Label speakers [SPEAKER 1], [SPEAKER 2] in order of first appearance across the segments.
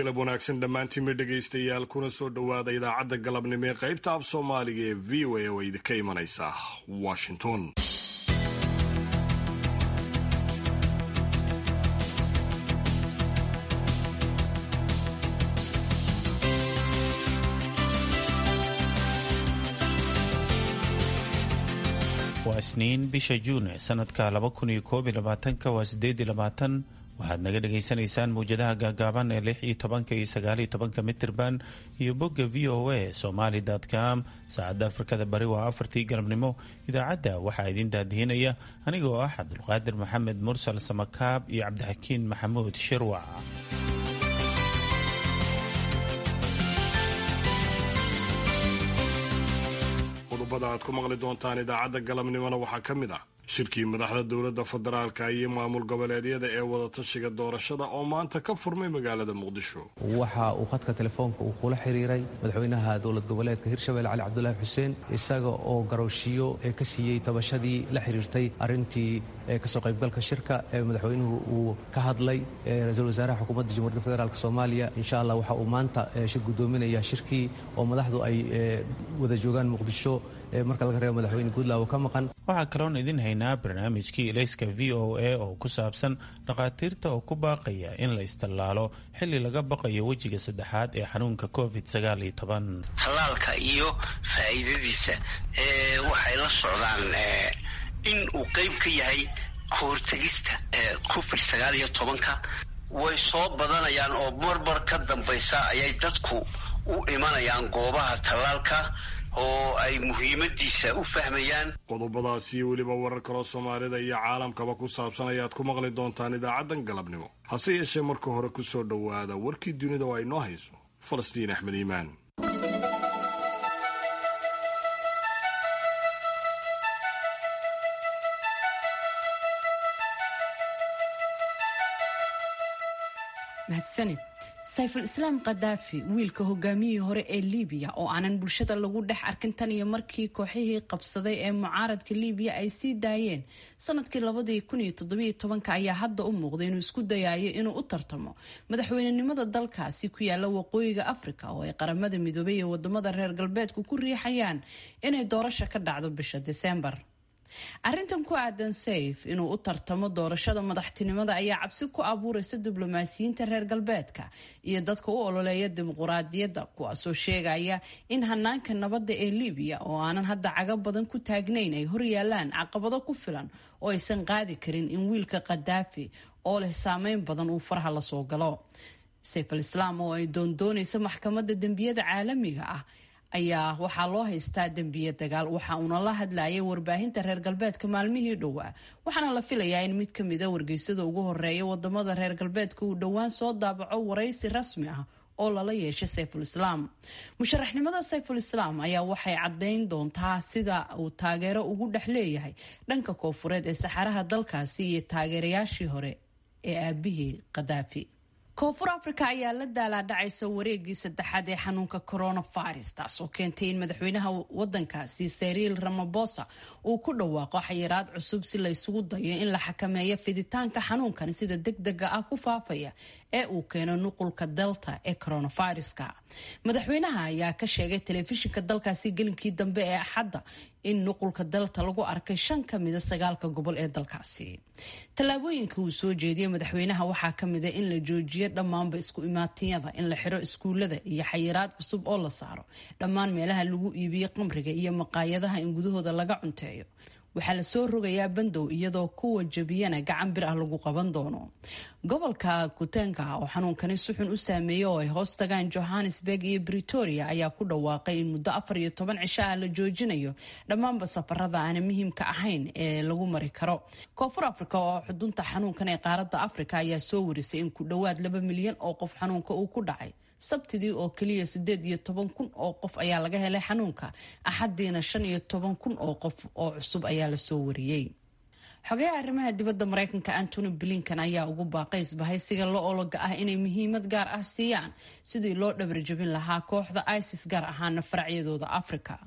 [SPEAKER 1] galab wanaagsan dhammaantiinba dhegaystayaal kuna soo dhowaada idaacadda galabnimo ee qaybta af soomaaliga ee v o a oo idinka imanaysa washington
[SPEAKER 2] waa isniin bisha juun sanadka waa sideedlabaatan waxaad naga dhagaysanaysaan mawjadaha gaagaaban ee lix iyo tobanka iyo sagaal iyo tobanka mitirban iyo bogga v o a somaly com saacadda afrikada bari waa afartii galabnimo idaacadda waxaa idin daadihinaya aniga oo ah cabdulqaadir maxamed mursal samakaab iyo cabdixakiin maxamuud shirwac
[SPEAKER 1] qodobada aad ku maqli doontaan idaacadda galabnimona waxaa ka mid ah shirkii madaxda dowladda federaalka iyo maamul goboleedyada ee wadatashiga doorashada oo maanta ka furmay magaalada muqdisho
[SPEAKER 3] waxa uu khadka telefoonka uu kula xiriiray madaxweynaha dowlad goboleedka hirshabelle cali cabdulaahi xuseen isaga oo garooshiyo ee ka siiyey tabashadii la xiriirtay arrintii kasoo qaybgalka shirka ee madaxweynuhu uu ka hadlay ra-iisul wasaaraha xukuumadda jamhuuriyadda federaalk soomaaliya insha allah waxa uu maanta shir guddoominaya shirkii oo madaxdu ay wada joogaan muqdisho marka laga reebo madaxweyne guudlaawo ka maqan
[SPEAKER 2] waxaa kaloon idin haynaa barnaamijkii ilayska v o a oo ku saabsan dhakhaatiirta oo ku baaqaya in la istallaalo xilli laga baqayo wejiga saddexaad ee xanuunka covid sagaal iyo toban
[SPEAKER 4] tallaalka iyo faa'iidadiisa waxay la socdaan in uu qayb ka yahay kahortegista covid sagaal iyo tobanka way soo badanayaan oo marmar ka dambaysa ayay dadku u imanayaan goobaha tallaalka oo ay muhiimadiisa u fahmayaan
[SPEAKER 1] qodobadaas iyo weliba warar kaloo soomaalida iyo caalamkaba ku saabsan ayaad ku maqli doontaan idaacaddan galabnimo hase yeeshee marka hore ku soo dhowaada warkii dunida oo ay noo hayso falastiin axmed iimaan
[SPEAKER 5] mahadsanid sayful islaam khadaafi wiilka hogaamiyihii hore ee liibiya oo aanan bulshada lagu dhex arkin tan iyo markii kooxihii qabsaday ee mucaaradka liibiya ay sii daayeen sanadkii labadii kun iyo toddobiyo tobanka ayaa hadda u muuqday inuu isku dayayo inuu u tartamo madaxweynenimada dalkaasi ku yaala waqooyiga afrika oo ay qaramada midoobay ee wadamada reer galbeedku ku riixayaan inay doorasho ka dhacdo bisha diseembar arrintan ku aadan sayf inuu u tartamo doorashada madaxtinimada ayaa cabsi ku abuureysa diblomaasiyiinta reer galbeedka iyo dadka u ololeeya dimuquraadiyadda kuwaasoo sheegaya in hanaanka nabadda ee libiya oo aanan hadda caga badan ku taagnayn ay horyaalaan caqabado ku filan oo aysan qaadi karin in wiilka khadaafi oo leh saameyn badan uu faraha lasoo galo sayf al islaam oo ay doondoonaysa maxkamadda dembiyada caalamiga ah ayaa waxaa loo haystaa dembiye dagaal waxa uuna la hadlayay warbaahinta reer galbeedka maalmihii dhowaa waxaana la filayaa in mid kamida wargeysada ugu horeeya wadamada reer galbeedka uu dhowaan soo daabaco waraysi rasmi ah oo lala yeeshay sayful islaam musharaxnimada sayful islaam ayaa waxay caddayn doontaa sida uu taageero ugu dhex leeyahay dhanka koofureed ee saxaraha dalkaasi iyo taageerayaashii hore ee aabihii khadaafi koonfur africa ayaa la daalaadhacaysa wareegii saddexaad ee xanuunka coronavirus taasoo keentay in madaxweynaha wadankaasi sariil ramabosa uu ku dhawaaqo xayiraad cusub si la ysugu dayo in la xakameeyo fiditaanka xanuunkan sida deg dega ah ku faafaya ee uu keeno nuqulka delta ee coronaviruska madaxweynaha ayaa ka sheegay telefishinka dalkaasi gelinkii dambe ee axadda in nuqulka delta lagu arkay shan ka mida sagaalka gobol ee dalkaasi tallaabooyinka uu soo jeediyey madaxweynaha waxaa ka mida in la joojiyo dhammaanba isku imaatiyada in la xiro iskuulada iyo xayiraad cusub oo la saaro dhammaan meelaha lagu iibiyo qamriga iyo maqaayadaha in gudahooda laga cunteeyo waxaa lasoo rogayaa bandow iyadoo kuwa jabiyana gacan bir ah lagu qaban doono gobolka kutenka oo xanuunkani si xun u saameeyey oo ay hoos tagaan johannesburg iyo britoria ayaa ku dhawaaqay in muddo afar iyo toban cisho ah la joojinayo dhammaanba safarada aana muhiimka ahayn ee lagu mari karo koonfur africa oo xudunta xanuunkan ee qaaradda africa ayaa soo warisay in ku dhowaad laba milyan oo qof xanuunka uu ku dhacay sabtidii oo keliya sideed iyo toban kun oo qof ayaa laga helay xanuunka axadiina shan iyo toban kun oo qof oo cusub ayaa lasoo wariyey xogayaha arrimaha dibadda maraykanka antony blinkan ayaa ugu baaqay isbahaysiga la ologa ah inay muhiimad gaar ah siiyaan sidii loo dhabarjabin lahaa kooxda isis gaar ahaana faracyadooda africa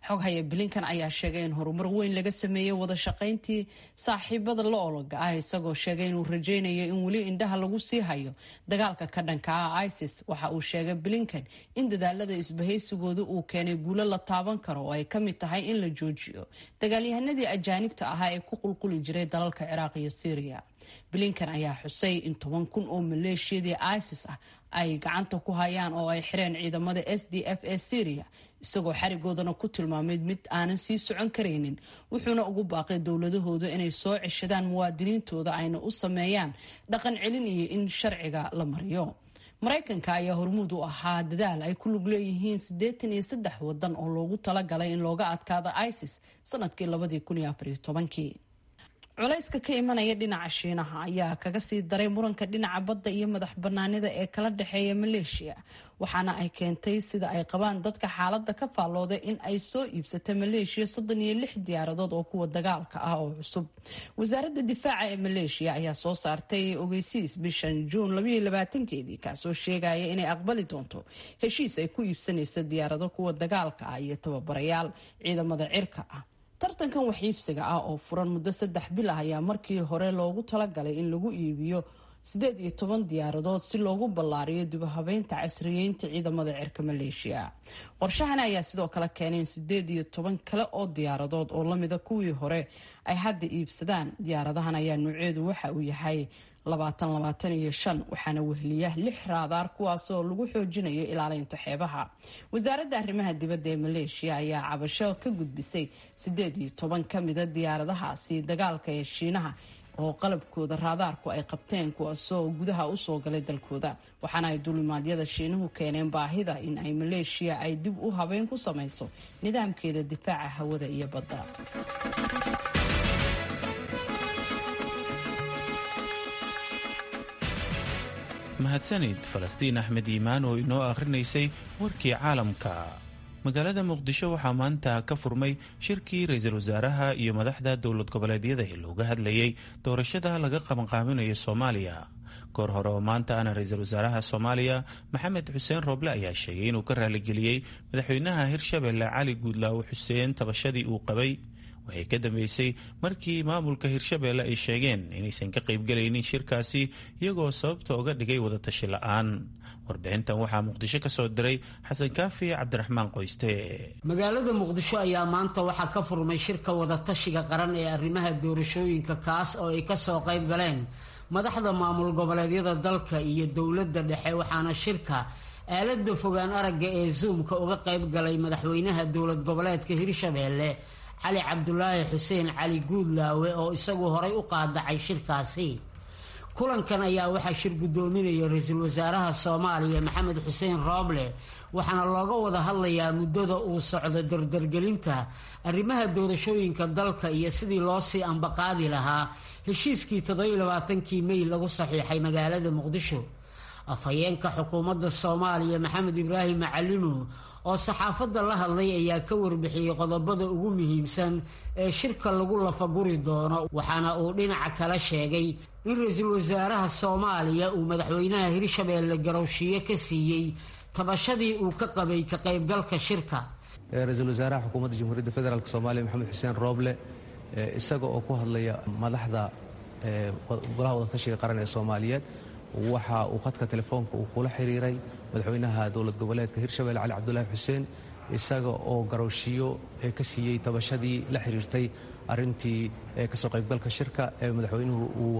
[SPEAKER 5] xoghaya blinkan ayaa sheegay in horumar weyn laga sameeyey wada shaqayntii saaxiibada la ologa ah isagoo sheegay inuu rajaynayo in weli indhaha lagu sii hayo dagaalka ka dhanka ah isis waxa uu sheegay blinkan in dadaalada isbahaysigooda uu keenay guulo la taaban karo oo ay ka mid tahay in la joojiyo dagaalyahanadii ajaanibta ahaa ee ku qulquli jiray dalalka ciraaq iyo syriya blinkan ayaa xusay in toban kun oo maleeshiyadii isis ah ay gacanta ku hayaan oo ay xireen ciidamada s d f ee syria isagoo xarigoodana ku tilmaamay mid aanan sii socon karaynin wuxuuna ugu baaqay dowladahooda inay soo ceshadaan muwaadiniintooda ayna u sameeyaan dhaqan celin iyo in sharciga la mariyo maraykanka ayaa hormuud u ahaa dadaal ay ku lug leeyihiin siddeetan iyo saddex wadan oo loogu talagalay in looga adkaado isis sanadkii labadii kun iyo afariyo tobankii culayska ka imanaya dhinaca shiinaha ayaa kaga sii daray muranka dhinaca badda iyo madax banaanida ee kala dhexeeya maleeshiya waxaana ay keentay sida ay qabaan dadka xaalada ka faallooda in ay soo iibsata maleeshiya soddon iyo lix diyaaradood oo kuwa dagaalka ah oo cusub wasaaradda difaaca ee maleeshiya ayaa soo saartay ogeysiis bishan juun labayo labaatankeedii kaasoo sheegaya inay aqbali doonto heshiis ay ku iibsanayso diyaarado kuwa dagaalka ah iyo tababarayaal ciidamada cirka ah tartankan waxiibsiga ah oo furan muddo saddex bil ah ayaa markii hore loogu talagalay in lagu iibiyo siddeed iyo toban diyaaradood si loogu ballaariyo dibahabeynta casriyeynta ciidamada cirka maleeshiya qorshahan ayaa sidoo kale keenay in siddeed iyo toban kale oo diyaaradood oo lamida kuwii hore ay hadda iibsadaan diyaaradahan ayaa nuuceedu waxa uu yahay labaatan labaatan iyo shan waxaana wehliya lix raadaar kuwaasoo lagu xoojinayo ilaalinta xeebaha wasaaradda arrimaha dibadda ee maleeshiya ayaa cabasho ka gudbisay siddeed iyo toban ka mida diyaaradahaasi dagaalka ee shiinaha oo qalabkooda raadaarku ay qabteen kuwaasoo gudaha usoo galay dalkooda waxaana ay dulimaadyada shiinuhu keeneen baahida in ay maleeshiya ay dib u habeyn ku samayso nidaamkeeda difaaca hawada iyo badda
[SPEAKER 2] mahadsanid falastiin axmed iimaan oo inoo akhrinaysay warkii caalamka magaalada muqdisho waxaa maanta ka furmay shirkii ra-iisul wasaaraha iyo madaxda dowlad goboleedyada ee looga hadlayay doorashada laga qabanqaabinayo soomaaliya goor hore oo maanta ana ra-iisul wasaaraha soomaaliya maxamed xuseen rooble ayaa sheegay inuu ka raaligeliyey madaxweynaha hirshabelle cali guudlaawo xuseen tabashadii uu qabay waxay ka dambeysay markii maamulka hirshabelle ay sheegeen inaysan ka qaybgelaynin shirkaasi iyagoo sababta uga dhigay wadatashi la-aan warbixintan waxaa muqdisho ka soo diray xasan kaafi cabdiraxmaan qoyste
[SPEAKER 6] magaalada muqdisho ayaa maanta waxaa ka furmay shirka wadatashiga qaran ee arrimaha doorashooyinka kaas oo ay kasoo qayb galeen madaxda maamul goboleedyada dalka iyo dowladda dhexe waxaana shirka aalada fogaan aragga ee zoomka uga qayb galay madaxweynaha dowlad goboleedka hirshabelle cali cabdulaahi xuseen cali guudlaawe oo isagu horay u qaadacay shirkaasi kulankan ayaa waxaa shir guddoominaya ra-iisul wasaaraha soomaaliya maxamed xuseen rooble waxaana looga wada hadlayaa muddada uu socdo dardargelinta arrimaha doorashooyinka dalka iyo sidii loo sii ambaqaadi lahaa heshiiskii toddobailabaatankii mey lagu saxiixay magaalada muqdisho afhayeenka xukuumadda soomaaliya maxamed ibraahim macalimo oo saxaafadda la hadlay ayaa ka warbixiyey qodobada ugu muhiimsan ee shirka lagu lafaguri doono waxaana uu dhinaca kala sheegay in ra-iisul wasaaraha soomaaliya uu madaxweynaha hirshabeelle garowshiyo ka siiyey tabashadii uu ka qabay ka qaybgalka shirka
[SPEAKER 3] ra-iisul wasaaraha xukuumadda jamhuuriyadda federaalk soomaaliya maxamed xuseen rooble isaga oo ku hadlaya madaxda golaha wadatashiga qaran ee soomaaliyeed waxa uu khadka telefoonka uu kula xiriiray madaxweynaha dowlad goboleedka hirshabelle cali cabdulaahi xuseen isaga oo garowshiyo ka siiyey tabashadii la xiriirtay arintii kasoo qaybgalka shirka ee madaxweynuhu uu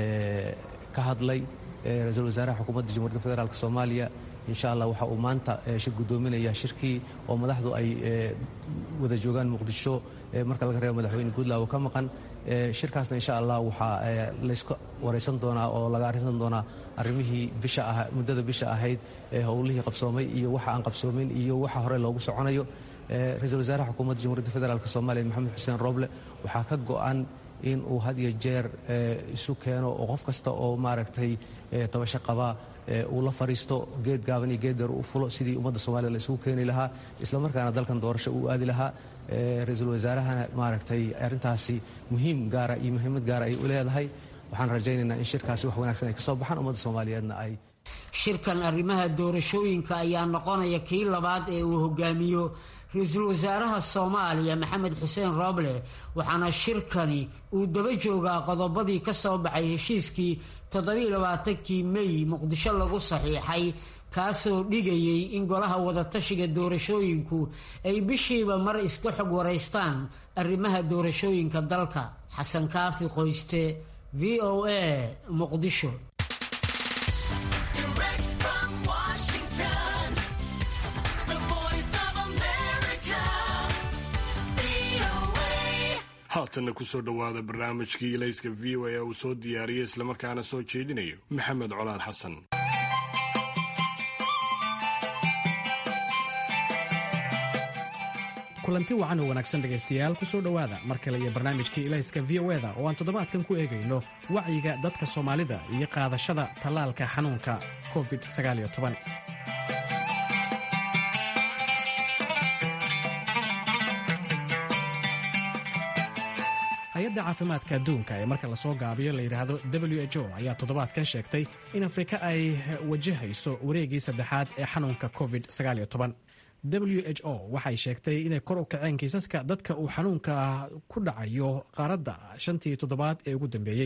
[SPEAKER 3] ka hadlay ra-iisul wasaaraha xukuumadda jamhuuriyadda federaalk soomaaliya insha allah waxa uu maanta shir guddoominaya shirkii oo madaxdu ay wada joogaan muqdisho marka laga reebo madaxweyne guudlaawo ka maqan shirkaasna insha allah waxaa layska waraysan doonaa oo laga arrinsan doonaa arrimihii bisha ah muddada bisha ahayd ee howlihii qabsoomay iyo waxa aan qabsoomin iyo waxa hore loogu soconayo ra-iisul wasaaraha xukuumadda jamhuuriyadda federaalk soomaaliya maxamed xuseen rooble waxaa ka go-an in uu had iyo jeer isu keeno oo qof kasta oo maaragtay tabasho qabaa uu la fariisto geed gaaban iyo geed dheer u fulo sidii ummadda soomaliya la isugu keeni lahaa islamarkaana dalkan doorasho uu aadi lahaa ra-iisul wasaarahana maaragtay arrintaasi muhiim gaara iyo muhiimad gaara ay u leedahay waxaan rajaynaynaa in shirkaasi wax wanaagsan ay ka soo baxaan ummadda soomaaliyeedna ay
[SPEAKER 6] shirkan arrimaha doorashooyinka ayaa noqonaya kii labaad ee uu hogaamiyo ra-iisul wasaaraha soomaaliya maxamed xuseen rooble waxaana shirkani uu daba joogaa qodobadii ka soo baxay heshiiskii toddobailabaatankii mey muqdisho lagu saxiixay kaasoo dhigayay in golaha wadatashiga doorashooyinku ay bishiiba mar iska xog waraystaan arrimaha doorashooyinka dalka xasan kaafi qoyste v o a muqdisho
[SPEAKER 1] haatanna kusoo dhowaada barnaamijkii ilayska v o a uu soo diyaariyey islamarkaana soo jeedinayo maxamed colaad xasan
[SPEAKER 7] kulanti wacan oo wanaagsan dhegaystayaal ku soo dhowaada mar kale iyo barnaamijkii ilayska v o eda oo aan toddobaadkan ku eegayno wacyiga dadka soomaalida iyo qaadashada tallaalka xanuunka covid hay-adda caafimaadka adduunka ee marka lasoo gaabiyo la yidhaahdo w h o ayaa toddobaadkan sheegtay in afrika ay wajahayso wareegii saddexaad ee xanuunka covid w h o waxay sheegtay inay kor u kaceen kiisaska dadka uu xanuunka ku dhacayo qaaradda shantii toddobaad ee ugu dambeeyey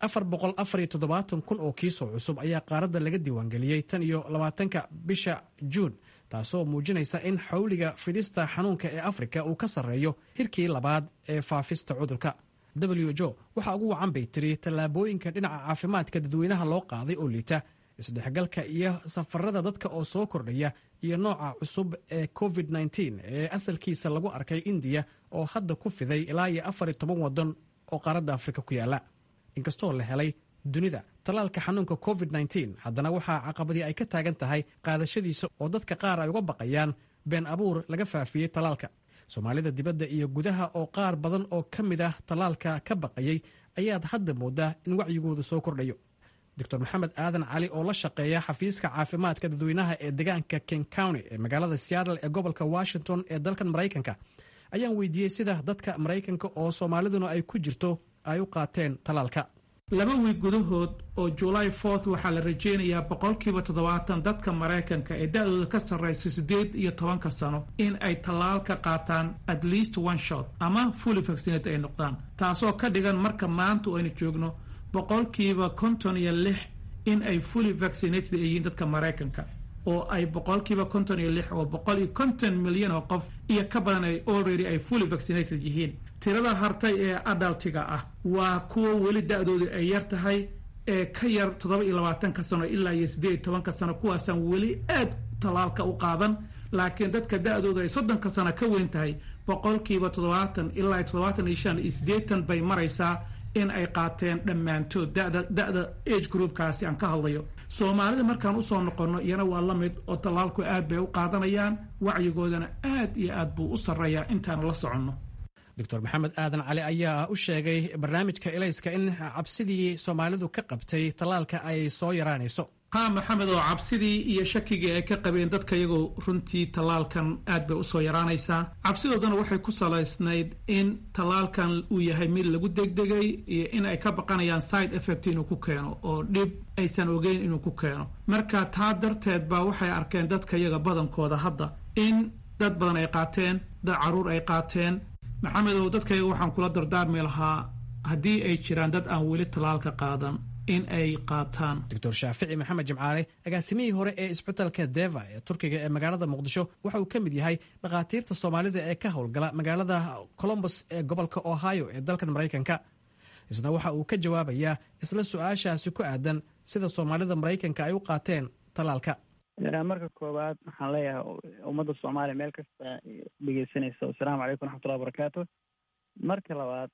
[SPEAKER 7] kun oo kiisoo cusub ayaa qaaradda laga diiwaangeliyey tan iyo labaatanka bisha juun taasoo muujinaysa in xawliga fidista xanuunka ee afrika uu ka sarreeyo hirkii labaad ee faafista cudurka w h o waxaa ugu wacan bay tiri tallaabooyinka dhinaca caafimaadka dadweynaha loo qaaday oo liita isdhexgalka iyo safarada dadka oo soo kordhaya iyo nooca cusub ee covid ee asalkiisa lagu arkay indiya oo hadda ku fiday ilaa iyo afar iyo toban waddan oo qaaradda afrika ku yaala inkastoo la helay dunida tallaalka xanuunka covid haddana waxaa caqabadii ay ka taagan tahay qaadashadiisa oo dadka qaar ay uga baqayaan been abuur laga faafiyey tallaalka soomaalida dibadda iyo gudaha oo qaar badan oo ka mid ah tallaalka ka baqayay ayaad hadda moodaa in wacyigooda soo kordhayo doctor maxamed aadan cali oo la shaqeeya xafiiska caafimaadka dadweynaha ee deegaanka king county ee magaalada seattle ee gobolka washington ee dalkan maraykanka ayaan weydiiyey sida dadka maraykanka oo soomaaliduna ay ku jirto ay u qaateen tallaalka
[SPEAKER 8] laba wiig gudahood oo july fourth waxaa la rajeynayaa boqolkiiba toddobaatan dadka maraykanka ee da-dooda ka sarreysa siddeed iyo tobanka sano in ay tallaal ka qaataan at least one shot ama fully vaccinate ay noqdaan taasoo ka dhigan marka maanta aynu joogno boqolkiiba konton iyo lix in ay fully vaccinated ay yihiin dadka maraykanka oo ay boqolkiiba konton iyo lix oo boqol iyo konton milyan oo qof iyo ka badan ay already ay fully vaccinated yihiin tirada hartay ee adaltiga ah waa kuwa weli da-dooda ay yar tahay ee ka yar toddoba iyo labaatanka sano ilaa iyo siddeed iyo tobanka sano kuwaasaan weli aad tallaalka u qaadan laakiin dadka da-dooda ay soddonka sano ka weyn tahay boqolkiiba toddobaatan ilaa iyo toddobaatan iyo shan iyo siddeetan bay maraysaa in ay qaateen dhammaantood dada da-da age groupkaasi aan ka hadlayo soomaalida markaan usoo noqonno iyana waa la mid oo tallaalku aad bay u qaadanayaan wacyigoodana aad iyo aad buu u sarreeyaa intaan la soconno
[SPEAKER 7] doctor maxamed aadan cali ayaa u sheegay barnaamijka elayska in cabsidii soomaalidu ka qabtay tallaalka ay soo yaraanayso
[SPEAKER 8] haa maxamed oo cabsidii iyo shakigii ay ka qabeen dadka iyagoo runtii tallaalkan aad bay usoo yaraanaysaa cabsidoodana waxay ku salaysnayd in tallaalkan uu yahay mid lagu degdegay iyo in ay ka baqanayaan side effect inuu ku keeno oo dhib aysan ogeyn inuu ku keeno marka taa darteed baa waxay arkeen dadka iyaga badankooda hadda in dad badan ay qaateen dad caruur ay qaateen maxamed oo dadkayga waxaan kula dardaarmi lahaa haddii ay jiraan dad aan weli tallaalka qaadan in ay qaataan
[SPEAKER 7] doctor shaafici maxamed jimcaale agaasimihii hore ee isbitalka deva ee turkiga ee magaalada muqdisho waxa uu ka mid yahay dhakhaatiirta soomaalida ee ka howlgala magaalada colombos ee gobolka ohio ee dalkan maraykanka isna waxa uu ka jawaabayaa isla su-aashaasi ku aadan sida soomaalida maraykanka ay u qaateen tallaalka
[SPEAKER 9] marka koowaad waxaan leeyahay ummadda soomaaliya meel kasta dhegeysanaysa assalaamu calaykum raxmatullahi barakaatu marka labaad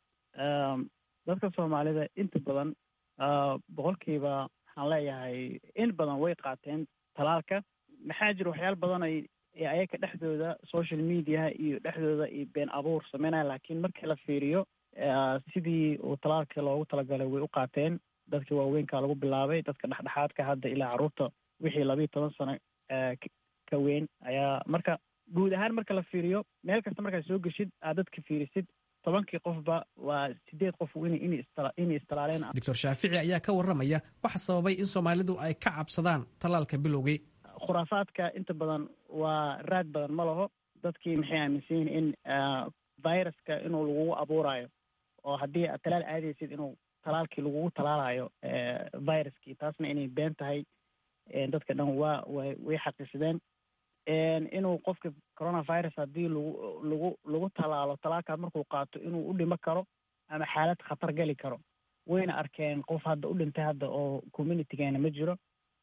[SPEAKER 9] dadka soomaalida inta badan boqolkiiba waxaan leeyahay in badan way qaateen talaalka maxaa jira waxyaal badan ay ayaga dhexdooda social mediaha iyo dhexdooda iyo been abuur sameynaya laakiin markii la fiiriyo sidii uu talaalka loogu talagalay way u qaateen dadkii waaweynka lagu bilaabay dadka dhexdhexaadka hadda ilaa carruurta wixii labiiyo toban sano ka weyn ayaa marka guud ahaan marka la fiiriyo meel kasta markaad soo geshid aad dadka fiirisid tobankii qofba waa sideed qof inay istalaaleen
[SPEAKER 7] doctor shaafici ayaa ka warramaya waxa sababay in soomaalidu ay ka cabsadaan tallaalka bilowgii
[SPEAKER 9] khuraafaadka inta badan waa raad badan ma laho dadkii maxay aaminsan yihin in viruska inuu lagugu abuurayo oo haddii aad talaal aadaysid inuu talaalkii lagugu talaalayo viruskii taasna inay been tahay dadka dhan waa way way xaqiisadeen inuu qofka coronavirus haddii lagu lagu lagu talaalo talaalkaas markuu qaato inuu u dhimo karo ama xaalad khatar gali karo wayna arkeen qof hadda u dhintay hadda oo communitygeena ma jiro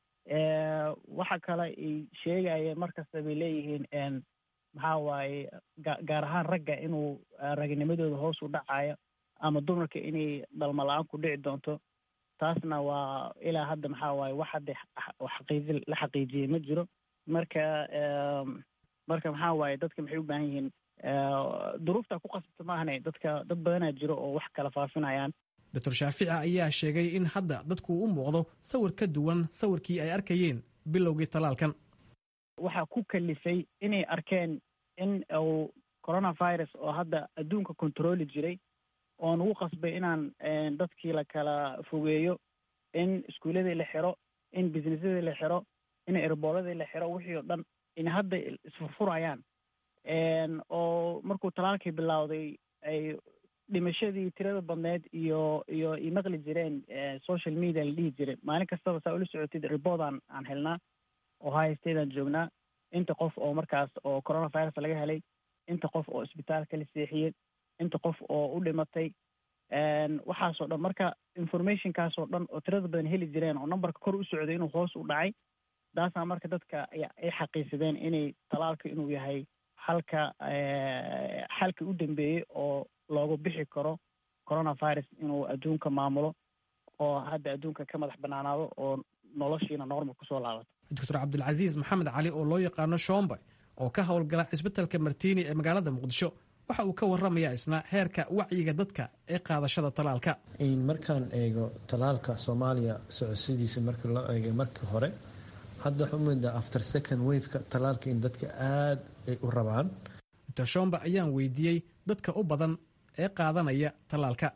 [SPEAKER 9] waxa kale ay sheegayeen markasta bay leeyihiin maxaa waaye gaar ahaan ragga inuu ragnimadooda hoos u dhacayo ama dumarka inay dhalmo la-aan ku dhici doonto taasna waa ilaa hadda maxaa waaye wax hadda xaqiiji la xaqiijiyey ma jiro marka marka maxaa waaye dadka maxay u baahan yihiin duruufta ku qasabta maahane dadka dad badanaa jiro oo wax kala faafinayaan
[SPEAKER 7] doctor shaafici ayaa sheegay in hadda dadku u muuqdo sawir ka duwan sawirkii ay arkayeen bilowgii tallaalkan
[SPEAKER 9] waxaa ku kalifay inay arkeen in uu coronavirus oo hadda adduunka controli jiray oo nagu qasbay inaan dadkii la kala fogeeyo in iskuuladii la xiro in businessadii la xiro in erbooladii la xiro wixii oo dhan in hadda isfurfurayaan oo markuu talaalkii bilowday ay dhimashadii tirada badneed iyo iyo i maqli jireen social media la dhihi jiray maalin kastaba saa ula socotid reboodaan aan helnaa oo high stateaan joognaa inta qof oo markaas oo coronavirus laga helay inta qof oo isbitaalka la seexiyey inta qof oo u dhimatay waxaasoo dhan marka informationkaasoo dhan oo tirada badan heli jireen oo numberka kor u socday inuu hoos u dhacay taasaa marka dadka ay xaqiisadeen inay talaalka inuu yahay xalka xalka u dambeeyey oo loogu bixi karo coronavirus inuu adduunka maamulo oo hadda adduunka ka madax banaanaado oo noloshiina normal kusoo laabato
[SPEAKER 7] doctor cabdilcasiis maxamed cali oo loo yaqaano shombe oo ka howlgala cisbitalka martiini ee magaalada muqdisho waxa uu ka warramayaa isna heerka wacyiga dadka ee qaadashada talaalka
[SPEAKER 10] markaan eego talaalka soomaaliya socodsidiisa markii loo eegay markii hore hadda waxaa umida after second waveka talaalka in dadka aada ay u rabaan
[SPEAKER 7] doctor shombe ayaan weydiiyey dadka u badan ee qaadanaya talaalka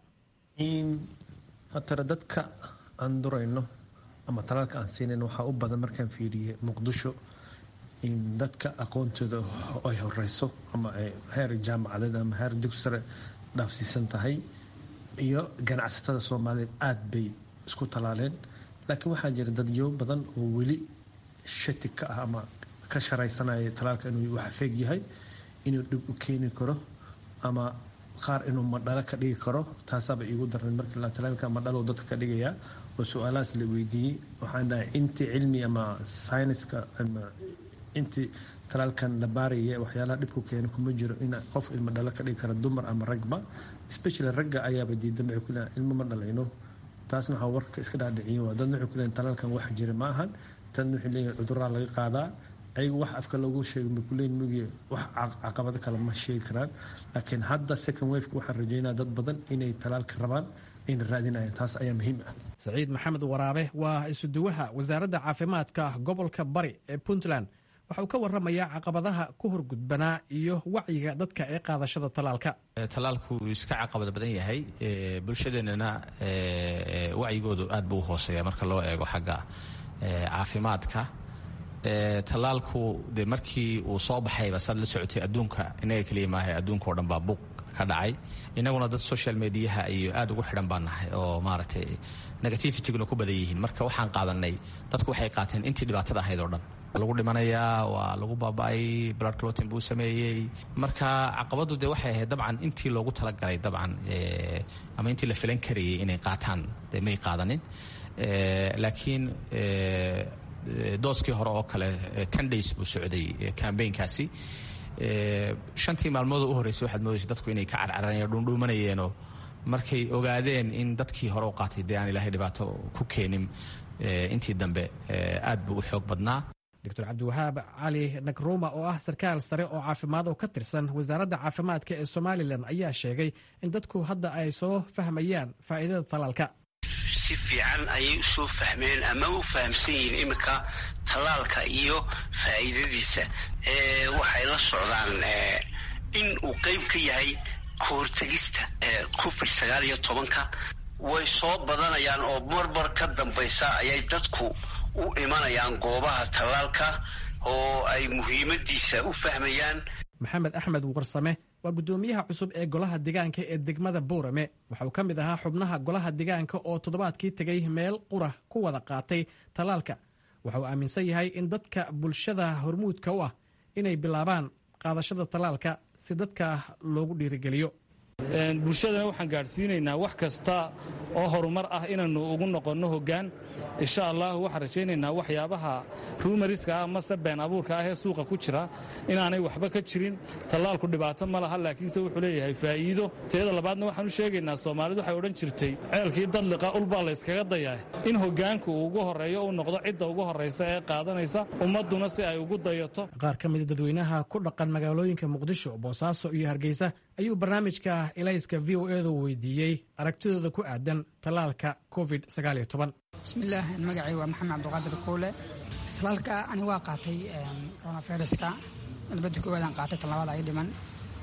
[SPEAKER 10] hatare dadka aan durayno ama talaalka aan siinayn waxaa u badan markaan fiiriyey muqdisho in dadka aqoontooda ay horeyso ama ay heer jaamacadeed ama heer dugsare dhaafsiisan tahay iyo ganacsatada soomaaliyeed aada bay isku talaaleen laakiin waxaa jira dadyo badan oo weli shati ka ah ama ka sharaysanaya talaalka inuu wax feeg yahay inuu dhib u keeni karo ama qaar inuu madhalo ka dhigi karo taasaaba iigu darneed markii la talaalka madhalo dadka ka dhigayaa oo su-aalahaas la weydiiyey waxaan dhahay intii cilmi ama syniska ama intii talaalkan la baaraya waxyaalaha dhibku keena kuma jiro in qof ilmo dhalo ka dhigi kara dumar ama ragba especially ragga ayaaba diidan waxay ku leeyahay ilmo ma dhalayno taasna waxaa warka iska dhaadhiciyin waa dadna waxay ku leeyahin talaalkan wax jira ma ahan dadna waxay leeyihin cuduraa laga qaadaa ayagu wax afka loogu sheego ma kuleeyin mugi wax caqabado kale ma sheegi karaan laakiin hadda second waveka waxaan rajeynaya dad badan inay talaalka rabaan ayna raadinayaan taas ayaa muhiim ah
[SPEAKER 7] saciid maxamed waraabe waa isuduwaha wasaaradda caafimaadka gobolka bari ee puntland waxa uu ka warramayaa caqabadaha ku horgudbanaa iyo wacyiga dadka ee qaadashada talaalka
[SPEAKER 11] talaalku wuu iska caqabad badan yahay bulshadeennana wacyigoodu aad buu u hooseeya marka loo eego xagga caafimaadka talaalku de markii uu soo baxayba saad la socotay adduunka inaga keliya maaha adduunka o dhan baa buuq ka dhacay inaguna dad social mediaha iyo aad ugu xidhan baan nahay oo maaragtay negativityguna ku badan yihiin marka waxaan qaadanay dadku waxay qaateen intii dhibaatada ahayd oo dhan lagu dhimanayaa waa lagu baaba-ay blood clotin buu sameeyey marka caqabadu de waxay ahayd dabcan intii loogu talagalay dabcan ama intii la filan karayay inay qaataan de may qaadanin laakiin dooskii hore oo kale ten days buu socday cambaynkaasi shantii maalmood u horreysay waxaad moodaysa dadku inay ka carcaranayen dhuundhuumanayeenoo markay ogaadeen in dadkii hore u qaatay dee aan ilaahay dhibaato ku keenin intii dambe aad buu u xoog badnaa
[SPEAKER 7] doctor cabdiwahaab cali nagruma oo ah sarkaal sare oo caafimaad oo ka tirsan wasaaradda caafimaadka ee somalilan ayaa sheegay in dadku hadda ay soo fahmayaan faa'iidada talaalka
[SPEAKER 4] si fiican ayay usoo fahmeen ama u fahamsan yihiin iminka tallaalka iyo faa'iidadiisa waxay la socdaan in uu qayb ka yahay kahortegista covid sagaal iyo tobanka way soo badanayaan oo marmar ka dambaysa ayay dadku u imanayaan goobaha tallaalka oo ay muhiimadiisa u fahmayaan
[SPEAKER 7] maxamed axmed warsame waa guddoomiyaha cusub ee golaha degaanka ee degmada buurame waxa uu ka mid ahaa xubnaha golaha degaanka oo toddobaadkii tegay meel qura ku wada qaatay tallaalka waxa uu aaminsan yahay in dadka bulshada hormuudka u ah inay bilaabaan qaadashada tallaalka si dadka loogu dhiirigeliyo
[SPEAKER 12] bulshadana waxaan gaadhsiinaynaa wax kasta oo horumar ah inaannu ugu noqonno hoggaan insha allah waxaan rajaynaynaa waxyaabaha ruumariska ah mase been abuurka ah ee suuqa ku jira inaanay waxba ka jirin tallaalku dhibaato ma laha laakiinse wuxuu leeyahay faa'iido teeda labaadna waxaan u sheegaynaa soomaalidu waxay odhan jirtay ceelkii dadliqa ulbaa layskaga dayaa in hoggaanku uu ugu horreeyo uu noqdo cidda ugu horraysa ee qaadanaysa ummadduna si ay ugu dayato
[SPEAKER 7] qaar ka mida dadweynaha ku dhaqan magaalooyinka muqdisho boosaaso iyo hargeysa ayuu barnaamijka ilayska v o edu weydiiyey aragtidooda ku aadan tallaalka covid
[SPEAKER 13] bismillaah magacay waa maxamed cabdiqaadir kuule tallaalka ani waa qaatay coronaviruska nabadda koowaadaan qaatay tan labaad ay dhiman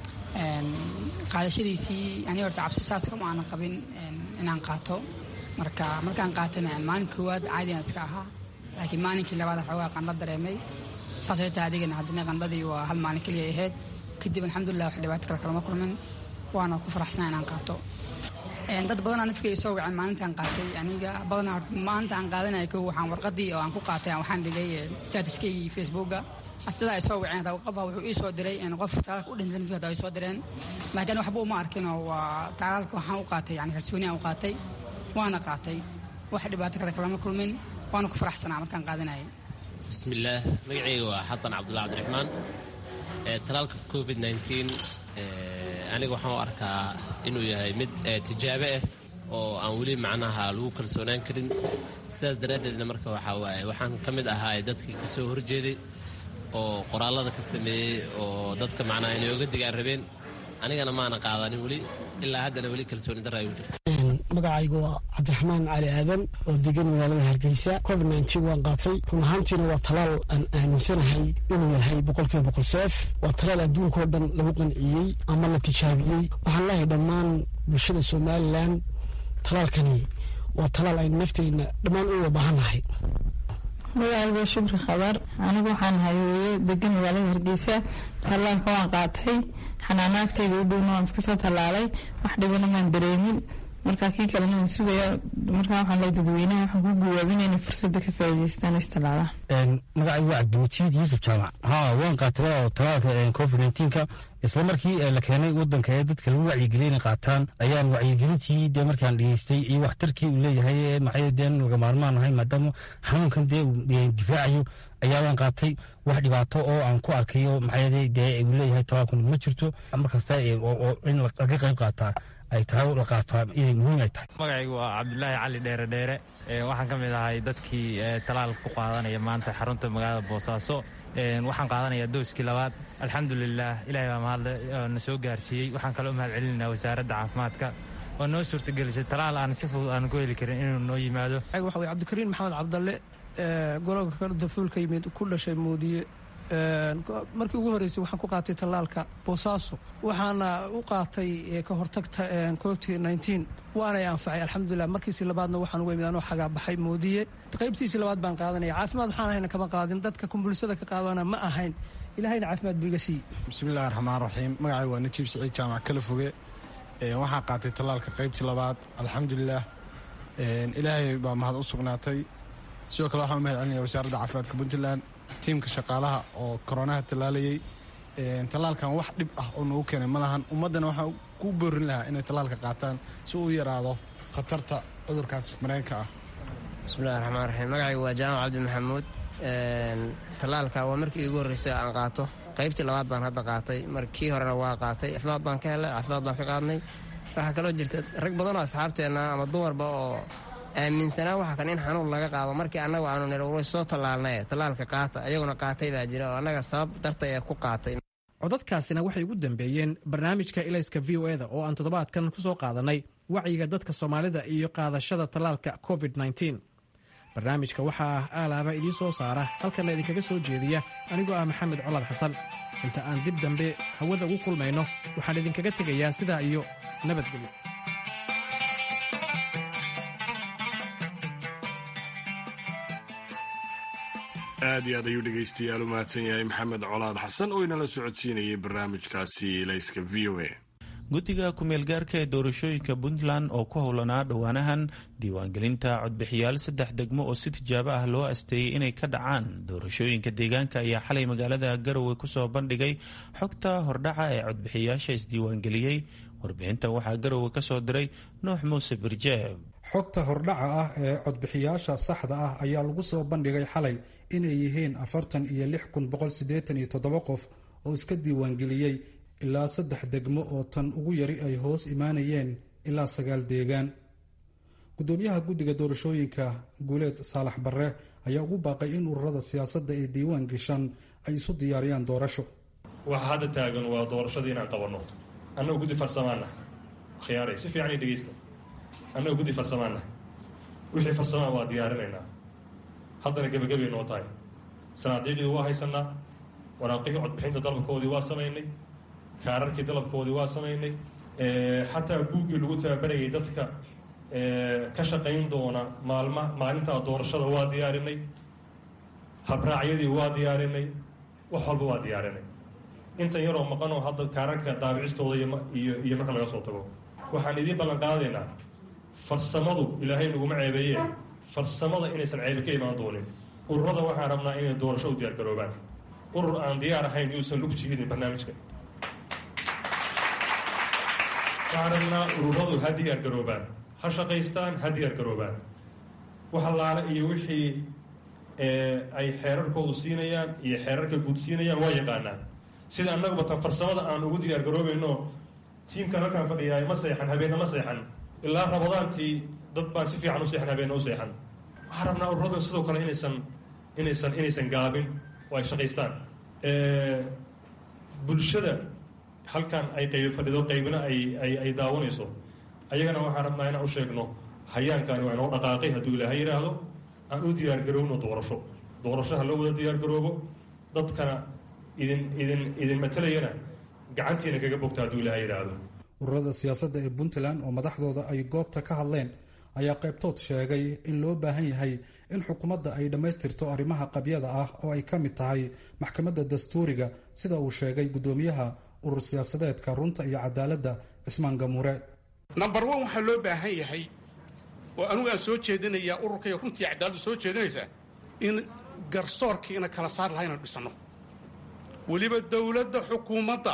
[SPEAKER 13] qaadashadiisii ani horta cabsi saas kama aanan qabin inaan qaato marka markaan qaatana maalin koowaad caadiyan iska ahaa laakiin maalinkii labaad xoogaa qandho dareemay saasay tahay adigana haddana qandhadii waa hal maalin keliya ahayd kadib alxamdulilah wax dhibaato kale kalama kulmin waana ku faraxsanaa inaan qaato dad badanaa nafkay soo waceen maalintaan qaatay aniga badanaa horta maalinta aan qaadanaya ko waxaan warqadii oo aan ku qaatay waxaan dhigay statuskaygi facebooka asdadaa ay soo waceen qofa wuxuu ii soo diray qof taalaalka u dhintan nafkii ay soo direen laakiin waxba uma arkinoo waa taalaalka waxaan u qaatay yani kalsooni aan u qaatay waana qaatay wax dhibaato kale kalama kulmin waana ku faraxsanaa markaan qaadanayay
[SPEAKER 14] bismillaah magacayga waa xasan cabdulla cabdiraxmaan talaalka covid aniga waxaan u arkaa inuu yahay mid tijaabe ah oo aan weli macnaha lagu kalsoonaan karin sidaas daraaddeedna marka waxaa waaye waxaan ka mid ahaa dadkii ka soo horjeeday oo qoraallada ka sameeyey oo dadka macnaha inay oga digaan rabeen anigana maana qaadanin weli ilaa haddana weli kalsooni darra ay u jirta
[SPEAKER 15] magacaygu waa cabdiraxmaan cali aadan oo degan magaalada hargeysa covid nteen waan qaatay run ahaantiina waa talaal aan aaminsanahay inuu yahay boqolkiiba boqol seef waa talaal adduunkao dhan lagu qanciyey ama la tijaabiyey waxaan leehay dhammaan bulshada somalilan talaalkani waa talaal aynu nafteenna dhammaan u wada baahannahay
[SPEAKER 16] magacayga shukri khabar anigu waxaan hayooyo degan magaalada hargeysa tallaalka waan qaatay xanaanaagtayda u dhowna waan iska soo tallaalay wax dhibana maan dareemin marka kii kalena waan sugaya markaa waxaan leey dadweynaha waxaan ku guwaabinaya inay fursadda ka faa'iidaystaan oo istallaalaan
[SPEAKER 17] magacaygu waa cabdimatiid yuusuf jaamac haa waan qaatay waa talaalka covid neenka isla markii la keenay wadanka ee dadka lagu wacyigeliyay inay qaataan ayaan wacyigelintii dee markaan dhegeystay iyo waxtarkii uu leeyahay maxay dee laga maarmaan ahay maadaama xanuunkan dee uu difaacayo ayaa waan qaatay wax dhibaato oo aan ku arkayo maxay dee uu leeyahay talaalkun ma jirto markasta oo in laga qayb qaataa ay tahay la qaataa inay muhiim ay tahay
[SPEAKER 18] magacaygu waa cabdulaahi cali dheere dheere waxaan ka mid ahay dadkii talaalka ku qaadanaya maanta xarunta magaalada boosaaso waxaan qaadanayaa dooskii labaad alxamdulilah ilahay baa mahadle na soo gaarsiiyey waxaan kaloo mahad celinaa wasaaradda caafimaadka oo noo suurtagelisay talaal aan si fudud aan ku heli karin inuu noo yimaado
[SPEAKER 19] waxa weye cabdikariin maxamed cabdalle golobka dafuulka yimid ku dhashay moodiye markii ugu horreysay waxaan ku qaatay tallaalka boosaaso waxaana u qaatay ka hortagta covid nteen waanay anfacay alxamdulilah markiisii labaadna waxaan uga imid anoo xagaa baxay moodiye qaybtiisii labaad baan qaadanaya caafimaad waxaan ahayna kama qaadin dadka kumbulsada ka qaadana ma ahayn ilahayna caafimaad buu iga siiyey
[SPEAKER 20] bismillahi raxmaan raxiim magacay waa najiib siciid jaamac kala foge waxaan qaatay tallaalka qaybtii labaad alxamdulilah ilaahay baa mahad u sugnaatay sidoo kale waxaan u mahad celinaya wasaaradda caafimaadka puntland tiimka shaqaalaha oo koronaha tallaalayey tallaalkan wax dhib ah oo noogu keenay ma lahan ummaddana waxaan ku boorin lahaa inay tallaalka qaataan si uu yaraado khatarta cudurkaas mareenka ah
[SPEAKER 21] bismillahi raxmaan raxiim magacaygu waa jaamac cabdi maxamuud tallaalka waa markii iigu horreysay aan qaato qaybtii labaad baan hadda qaatay markii horena waa qaatay caafimaad baan ka helay caafimaad baan ka qaadnay waxaa kaloo jirta rag badanoo asxaabteenna ama dumarba oo aaminsanaa waxa kan in xanuun laga qaado markii annagu aanu nir way soo tallaalnay tallaalka qaata ayaguna qaatay baa jira oo annaga sabab dartay ee ku qaatay
[SPEAKER 7] codadkaasina waxay ugu dambeeyeen barnaamijka ilayska v o eda oo aan toddobaadkan ku soo qaadanay wacyiga dadka soomaalida iyo qaadashada tallaalka covid barnaamijka waxaa aalaaba idiin soo saara halkanna idinkaga soo jeediya anigoo ah maxamed colaad xasan inta aan dib dambe hawada ugu kulmayno waxaan idinkaga tegayaa sidaa iyo nabadgelyo
[SPEAKER 1] aad iyo aad ayuu dhegaystayaal u mahadsan yahay maxamed colaad xasan oo inala socodsiinayay barnaamijkaasi layska v o a
[SPEAKER 2] guddiga ku-meelgaarka ee doorashooyinka puntland oo ku howlanaa dhowaanahan diiwaangelinta codbixiyaal saddex degmo oo si tijaabo ah loo asteeyey inay ka dhacaan doorashooyinka deegaanka ayaa xalay magaalada garowe kusoo bandhigay xogta hordhaca ee codbixiyaasha isdiiwaangeliyey warbixintan waxaa garowe ka soo diray nuux muuse birjeeb
[SPEAKER 5] xogta hordhaca ah ee codbixiyaasha saxda ah ayaa lagu soo bandhigay xalay inay yihiin afartan iyo lix kun boqol siddeetan iyo toddoba qof oo iska diiwaangeliyey ilaa saddex degmo oo tan ugu yari ay hoos imaanayeen ilaa sagaal deegaan gudoomiyaha guddiga doorashooyinka guuleed saalax barre ayaa ugu baaqay in ururada siyaasadda ee diiwaan gashan ay isu diyaariyaan doorasho
[SPEAKER 22] waxa hadda taagan waa doorashadii inaan qabanno annagoo guddi farsamaana khiyaaray si fiican i dhegaysta annagoo guddi farsamaana wixii farsamaan waa diyaarinaynaa haddana gebagabay noo tahay sanaadiiqdii waa haysanaa waraaqihii codbixinta dalabkoodii waa samaynay kaararkii dalabkoodii waa samaynay xataa buuggii lagu tababarayay dadka ka shaqayn doona maalma maalintaa doorashada waa diyaarinay habraacyadii waa diyaarinay wax walba waa diyaarinay intan yaroo maqanoo hadda kaararka daabicistooda iyo iyo marka laga soo tago waxaan idiin ballan qaadaynaa farsamadu ilaahay naguma ceebeeye farsamada inaysan ceebe ka imaan doonin ururada waxaan rabnaa inay doorasho u diyaar garoobaan urur aan diyaar ahayn yuusan lug jihidin barnaamijka waxaan rabnaa ururadu ha diyaar garoobaan ha shaqaystaan ha diyaar garoobaan wax allaale iyo wixii ay xeerarkoodu siinayaan iyo xeerarka guud siinayaan waa yaqaanaan sida annaguba tan farsamada aan ugu diyaar garoobayno tiimkan halkaan fadhiyaay ma seexan habeenna ma seexan ilaa rabadaantii dad baan si fiican u seexan habeenna u seexan waxaan rabnaa ururadan sidoo kale inaysan inaysan inaysan gaabin oo ay shaqaystaan bulshada halkan ay qaybi fadhido qaybina ay ay ay daawanayso ayagana waxaan rabnaa inaan u sheegno hayaankaani waa inoo dhaqaaqay hadduu ilaahay yidhaahdo aan u diyaar garowno doorasho doorasho ha loo wada diyaar garoobo dadkana idin idin idin matalayana gacantiina kaga bogta hadduu ilaahay yidhaahdo
[SPEAKER 5] ururada siyaasadda ee puntland oo madaxdooda ay goobta ka hadleen ayaa qaybtood sheegay in loo baahan yahay in xukuumadda ay dhammaystirto arrimaha qabyada ah oo ay ka mid tahay maxkamadda dastuuriga sida uu sheegay guddoomiyaha urur siyaasadeedka runta iyo cadaaladda cismaan gamuure
[SPEAKER 23] number one waxaa loo baahan yahay oo anugu aan soo jeedinayaa ururkaiyo runta iyo cadaaladdu soo jeedinaysaa in garsoorkii ina kala saar laha inaan dhisano weliba dowladda xukuumadda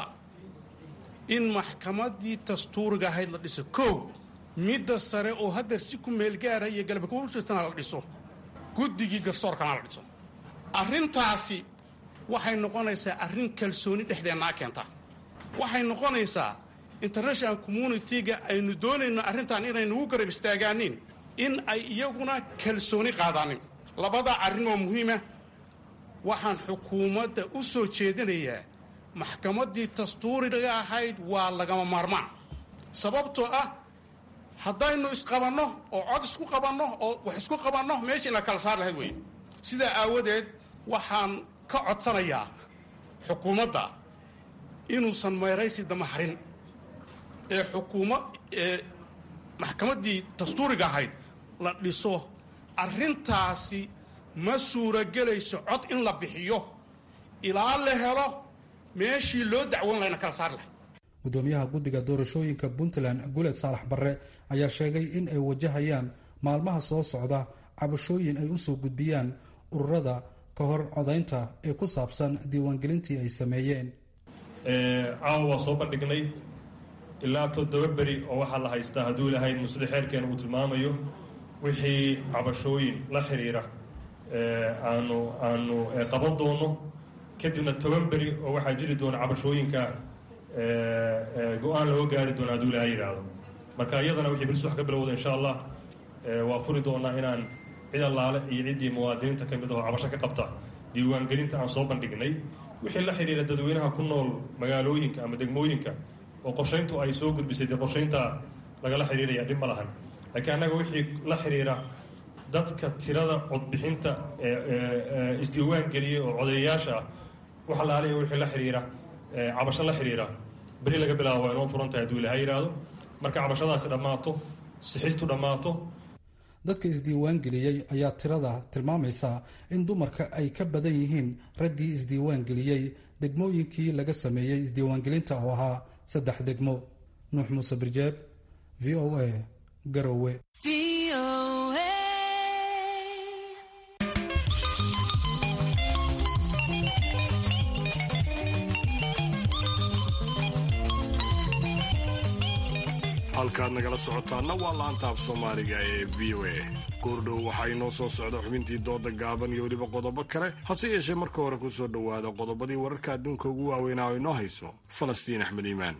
[SPEAKER 23] in maxkamaddii dastuuriga ahayd la dhiso kow midda sare oo hadda si ku meelgaara iyo galabakujirtana la dhiso guddigii garsoorkana la dhiso arrintaasi waxay noqonaysaa arrin kalsooni dhexdeennaa keenta waxay noqonaysaa international communitiga aynu doonayno arrintan inaynugu garab istaagaanin in ay iyaguna kalsooni qaadaanin labadaa arrin oo muhiima waxaan xukuumadda u soo jeedinayaa maxkamaddii dastuuriga ahayd waa lagama maarmaan sababtoo ah haddaynu isqabanno oo cod isku qabanno oo wax isku qabanno meesha ina kala saar lahayd weeye sidaa aawadeed waxaan ka codsanayaa xukuumadda inuusan meeraysi dama harin ee xukuuma ee maxkamaddii dastuuriga ahayd la dhiso arrintaasi ma suuragelayso cod in la bixiyo ilaa la helo meeshii loo dacwoon lahayna kala saar lahay
[SPEAKER 5] gudoomiyaha guddiga doorashooyinka puntland guleed saalax barre ayaa sheegay in ay wajahayaan maalmaha soo socda cabashooyin ay usoo gudbiyaan ururada ka hor codaynta ee ku saabsan diiwaangelintii ay sameeyeen
[SPEAKER 22] caawa waa soo bandhignay ilaa toddoba beri oo waxaa la haystaa hadduu ilahayd musida xeerkeena uu tilmaamayo wixii cabashooyin la xiriira aanu aanu qaban doono kadibna toban beri oo waxaa jiri doona cabashooyinka go-aan looga gaari doona hadduu ilahay yidhaahdo marka iyadana wixii bilis wax ka bilowda insha allah waa furi doonaa inaan cid allaale iyo ciddii muwaadiniinta ka mid ahoo cabasho ka qabta diiwaangelinta aan soo bandhignay wixii la xidhiira dadweynaha ku nool magaalooyinka ama degmooyinka oo qorshayntu ay soo gudbisay dee qorshaynta lagala xidhiiraya dhib ma lahan laakiin annaga wixii la xidhiira dadka tirada codbixinta isdiiwaan geliyey oo codeeyayaasha ah wax alaaliya wixii la xiriira cabasho la xiriira beri laga bilaabo waa inoo furan tahay hadduu ilaha yidhaahdo marka cabashadaasi dhammaato sixistu dhammaato
[SPEAKER 5] dadka isdiiwaan geliyey ayaa tirada tilmaamaysa in dumarka ay ka badan yihiin raggii isdiiwaan geliyey degmooyinkii laga sameeyey isdiiwaangelinta oo ahaa saddex degmo nuux muuse birjeeb v o a garowe
[SPEAKER 1] halkaad nagala socotaana waa laanta af soomaaliga ee v o a goordhow waxaa inoo soo socda xubintii dooda gaaban iyo weliba qodobo kale hase yeeshee marka hore ku soo dhowaada qodobadii wararka adduunka ugu waaweynaa oo inoo hayso falastiin axmed iimaan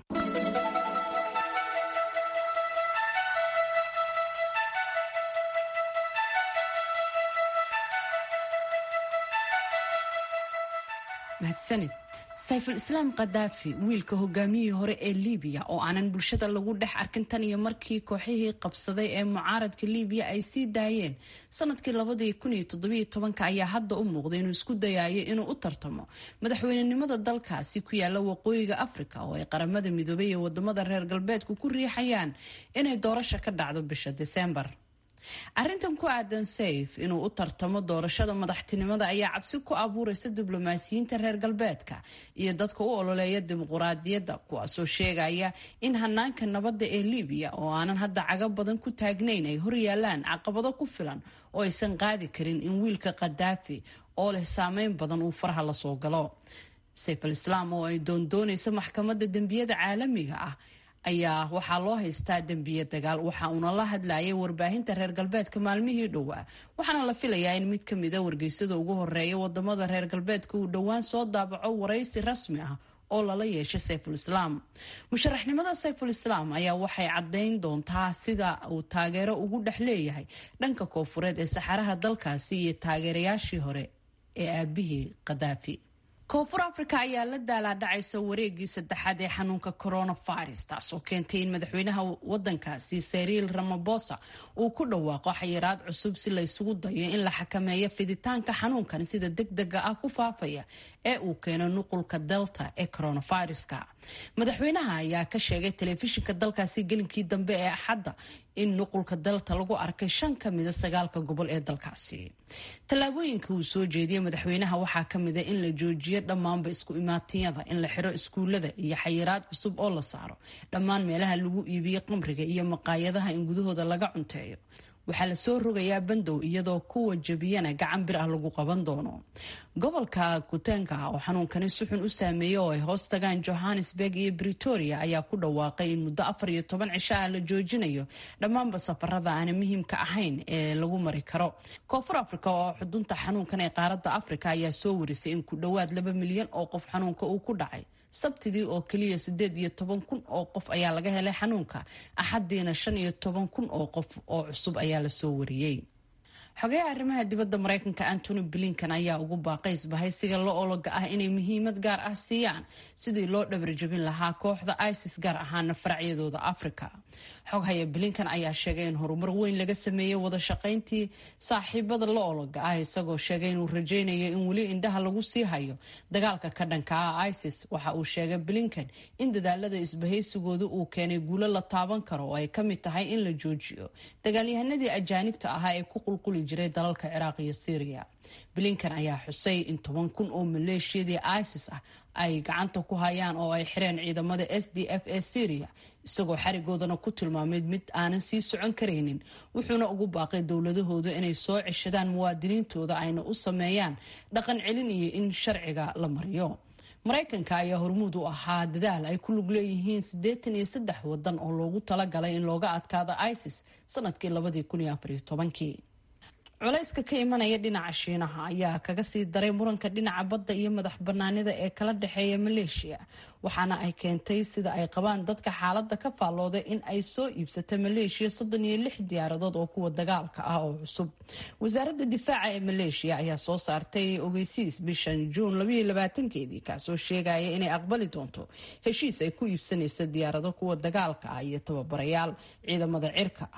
[SPEAKER 3] mahadsanid sayful islaam khadaafi wiilka hogaamiyihii hore ee liibiya oo aanan bulshada lagu dhex arkin tan iyo markii kooxihii qabsaday ee mucaaradka liibiya ay sii daayeen sanadkii labadii kun iyo toddobiyo tobanka ayaa hadda u muuqday inuu isku dayayo inuu u tartamo madaxweynenimada dalkaasi ku yaala waqooyiga afrika oo ay qaramada midoobay iyo wadamada reer galbeedku ku riixayaan inay doorasho ka dhacdo bisha diseembar arrintan ku aadan sayf inuu u tartamo doorashada madaxtinimada ayaa cabsi ku abuureysa diblomaasiyiinta reer galbeedka iyo dadka u ololeeya dimuquraadiyadda kuwaasoo sheegaya in hanaanka nabadda ee libiya oo aanan hadda cago badan ku taagnayn ay horyaalaan caqabado ku filan oo aysan qaadi karin in wiilka khadaafi oo leh saameyn badan uu faraha lasoo galo sayf al islaam oo ay doondoonaysa maxkamadda dembiyada caalamiga ah ayaa waxaa loo haystaa dembiye dagaal waxa uuna la hadlayay warbaahinta reer galbeedka maalmihii dhowaa waxaana la filayaa in mid ka mida wargeysada ugu horeeya wadamada reer galbeedka uu dhowaan soo daabaco waraysi rasmi ah oo lala yeeshay sayful islaam musharaxnimada sayful islaam ayaa waxay caddayn doontaa sida uu taageero ugu dhex leeyahay dhanka koofureed ee saxaraha dalkaasi iyo taageerayaashii hore ee aabihii khadaafi koonfur africa ayaa la daalaadhacaysa wareegii saddexaad ee xanuunka coronavirus taasoo keentay in madaxweynaha wadankaasi sariil ramabosa uu ku dhawaaqo xayiraad cusub si la ysugu dayo in la xakameeyo fiditaanka xanuunkan sida degdega ah ku faafaya ee uu keeno nuqulka delta ee coronaviruska madaxweynaha ayaa ka sheegay telefishinka dalkaasi gelinkii dambe ee axadda in nuqulka delta lagu arkay shan ka mida sagaalka gobol ee dalkaasi tallaabooyinka uu soo jeediyey madaxweynaha waxaa ka mida in la joojiyo dhammaanba isku imaatiyada in la xiro iskuulada iyo xayiraad cusub oo la saaro dhammaan meelaha lagu iibiyo qamriga iyo maqaayadaha in gudahooda laga cunteeyo waxaa lasoo rogayaa bandow iyadoo kuwa jabiyana gacan bir ah lagu qaban doono gobolka kuteenka oo xanuunkani si xun u saameeyey oo ay hoos tagaan johannesburg iyo britoria ayaa ku dhawaaqay in muddo afar iyo toban cisho ah la joojinayo dhammaanba safarada aana muhiimka ahayn ee lagu mari karo koonfur africa oo xudunta xanuunkan ee qaaradda africa ayaa soo warisay in ku dhowaad laba milyan oo qof xanuunka uu ku dhacay sabtidii oo keliya sideed iyo toban kun oo qof ayaa laga helay xanuunka axadiina shan iyo toban kun oo qof oo cusub ayaa lasoo wariyey xogayaha arrimaha dibadda mareykanka antony blinkan ayaa ugu baaqay isbahaysiga la ologa ah inay muhiimad gaar ah siiyaan sidii loo dhabarjabin lahaa kooxda isis gaar ahaana faracyadooda africa xoghaya blinkan ayaa sheegay in horumar weyn laga sameeyey wada shaqayntii saaxiibada la ologa ah isagoo sheegay inuu rajaynayo in weli indhaha lagu sii hayo dagaalka ka dhanka ah isis waxa uu sheegay blinkan in dadaalada isbahaysigooda uu keenay guulo la taaban karo oo ay ka mid tahay in la joojiyo dagaalyahanadii ajaanibta ahaa ee ku qulquli jiray dalalka ciraaq iyo syriya blinkan ayaa xusay in toban kun oo maleeshiyadii isis ah ay gacanta ku hayaan oo ay xireen ciidamada s d f ee syriya isagoo xarigoodana ku tilmaamay mid aanan sii socon karaynin wuxuuna ugu baaqay dowladahooda inay soo ceshadaan muwaadiniintooda ayna u sameeyaan dhaqan celin iyo in sharciga la mariyo maraykanka ayaa hormuud u ahaa dadaal ay ku lug leeyihiin siddeetan iyo saddex wadan oo loogu talagalay in looga adkaado isis sanadkii labadii kun iyo afariyo tobankii culayska ka imanaya dhinaca shiinaha ayaa kaga sii daray muranka dhinaca badda iyo madax banaanida ee kala dhexeeya maleeshiya waxaana ay keentay sida ay qabaan dadka xaaladda ka faallooday in ay soo iibsata maleeshiya soddon iyo lix diyaaradood oo kuwa dagaalka ah oo cusub wasaaradda difaaca ee maleeshiya ayaa soo saartay ogeysiis bishan juun labaiyo labaatankeedii kaasoo sheegaya inay aqbali doonto heshiis ay ku iibsanayso diyaarado kuwa dagaalka ah iyo tababarayaal ciidamada cirka ah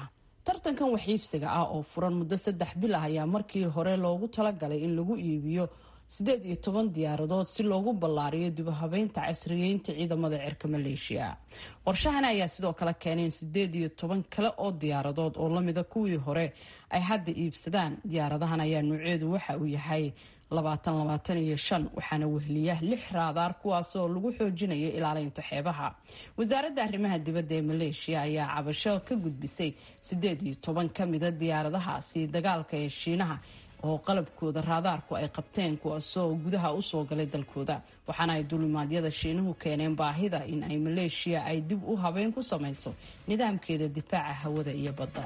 [SPEAKER 3] tartankan waxiibsiga ah oo furan muddo saddex bil ah ayaa markii hore loogu talagalay in lagu iibiyo siddeed iyo toban diyaaradood si loogu ballaariyo dibuhabeynta casriyeynta ciidamada cirka maleeshiya qorshahani ayaa sidoo kale keenay in siddeed iyo toban kale oo diyaaradood oo lamida kuwii hore ay hadda iibsadaan diyaaradahan ayaa nuuceedu waxa uu yahay labaatan labaatan iyo shan waxaana wehliya lix raadaar kuwaasoo lagu xoojinayo ilaalinta xeebaha wasaaradda arrimaha dibadda ee maleeshiya ayaa cabasho ka gudbisay siddeed iyo toban ka mida diyaaradahaasi dagaalka ee shiinaha oo qalabkooda raadaarku ay qabteen kuwaasoo gudaha usoo galay dalkooda waxaana ay dulimaadyada shiinuhu keeneen baahida in ay maleeshiya ay dib u habeyn ku samayso nidaamkeeda difaaca hawada iyo badda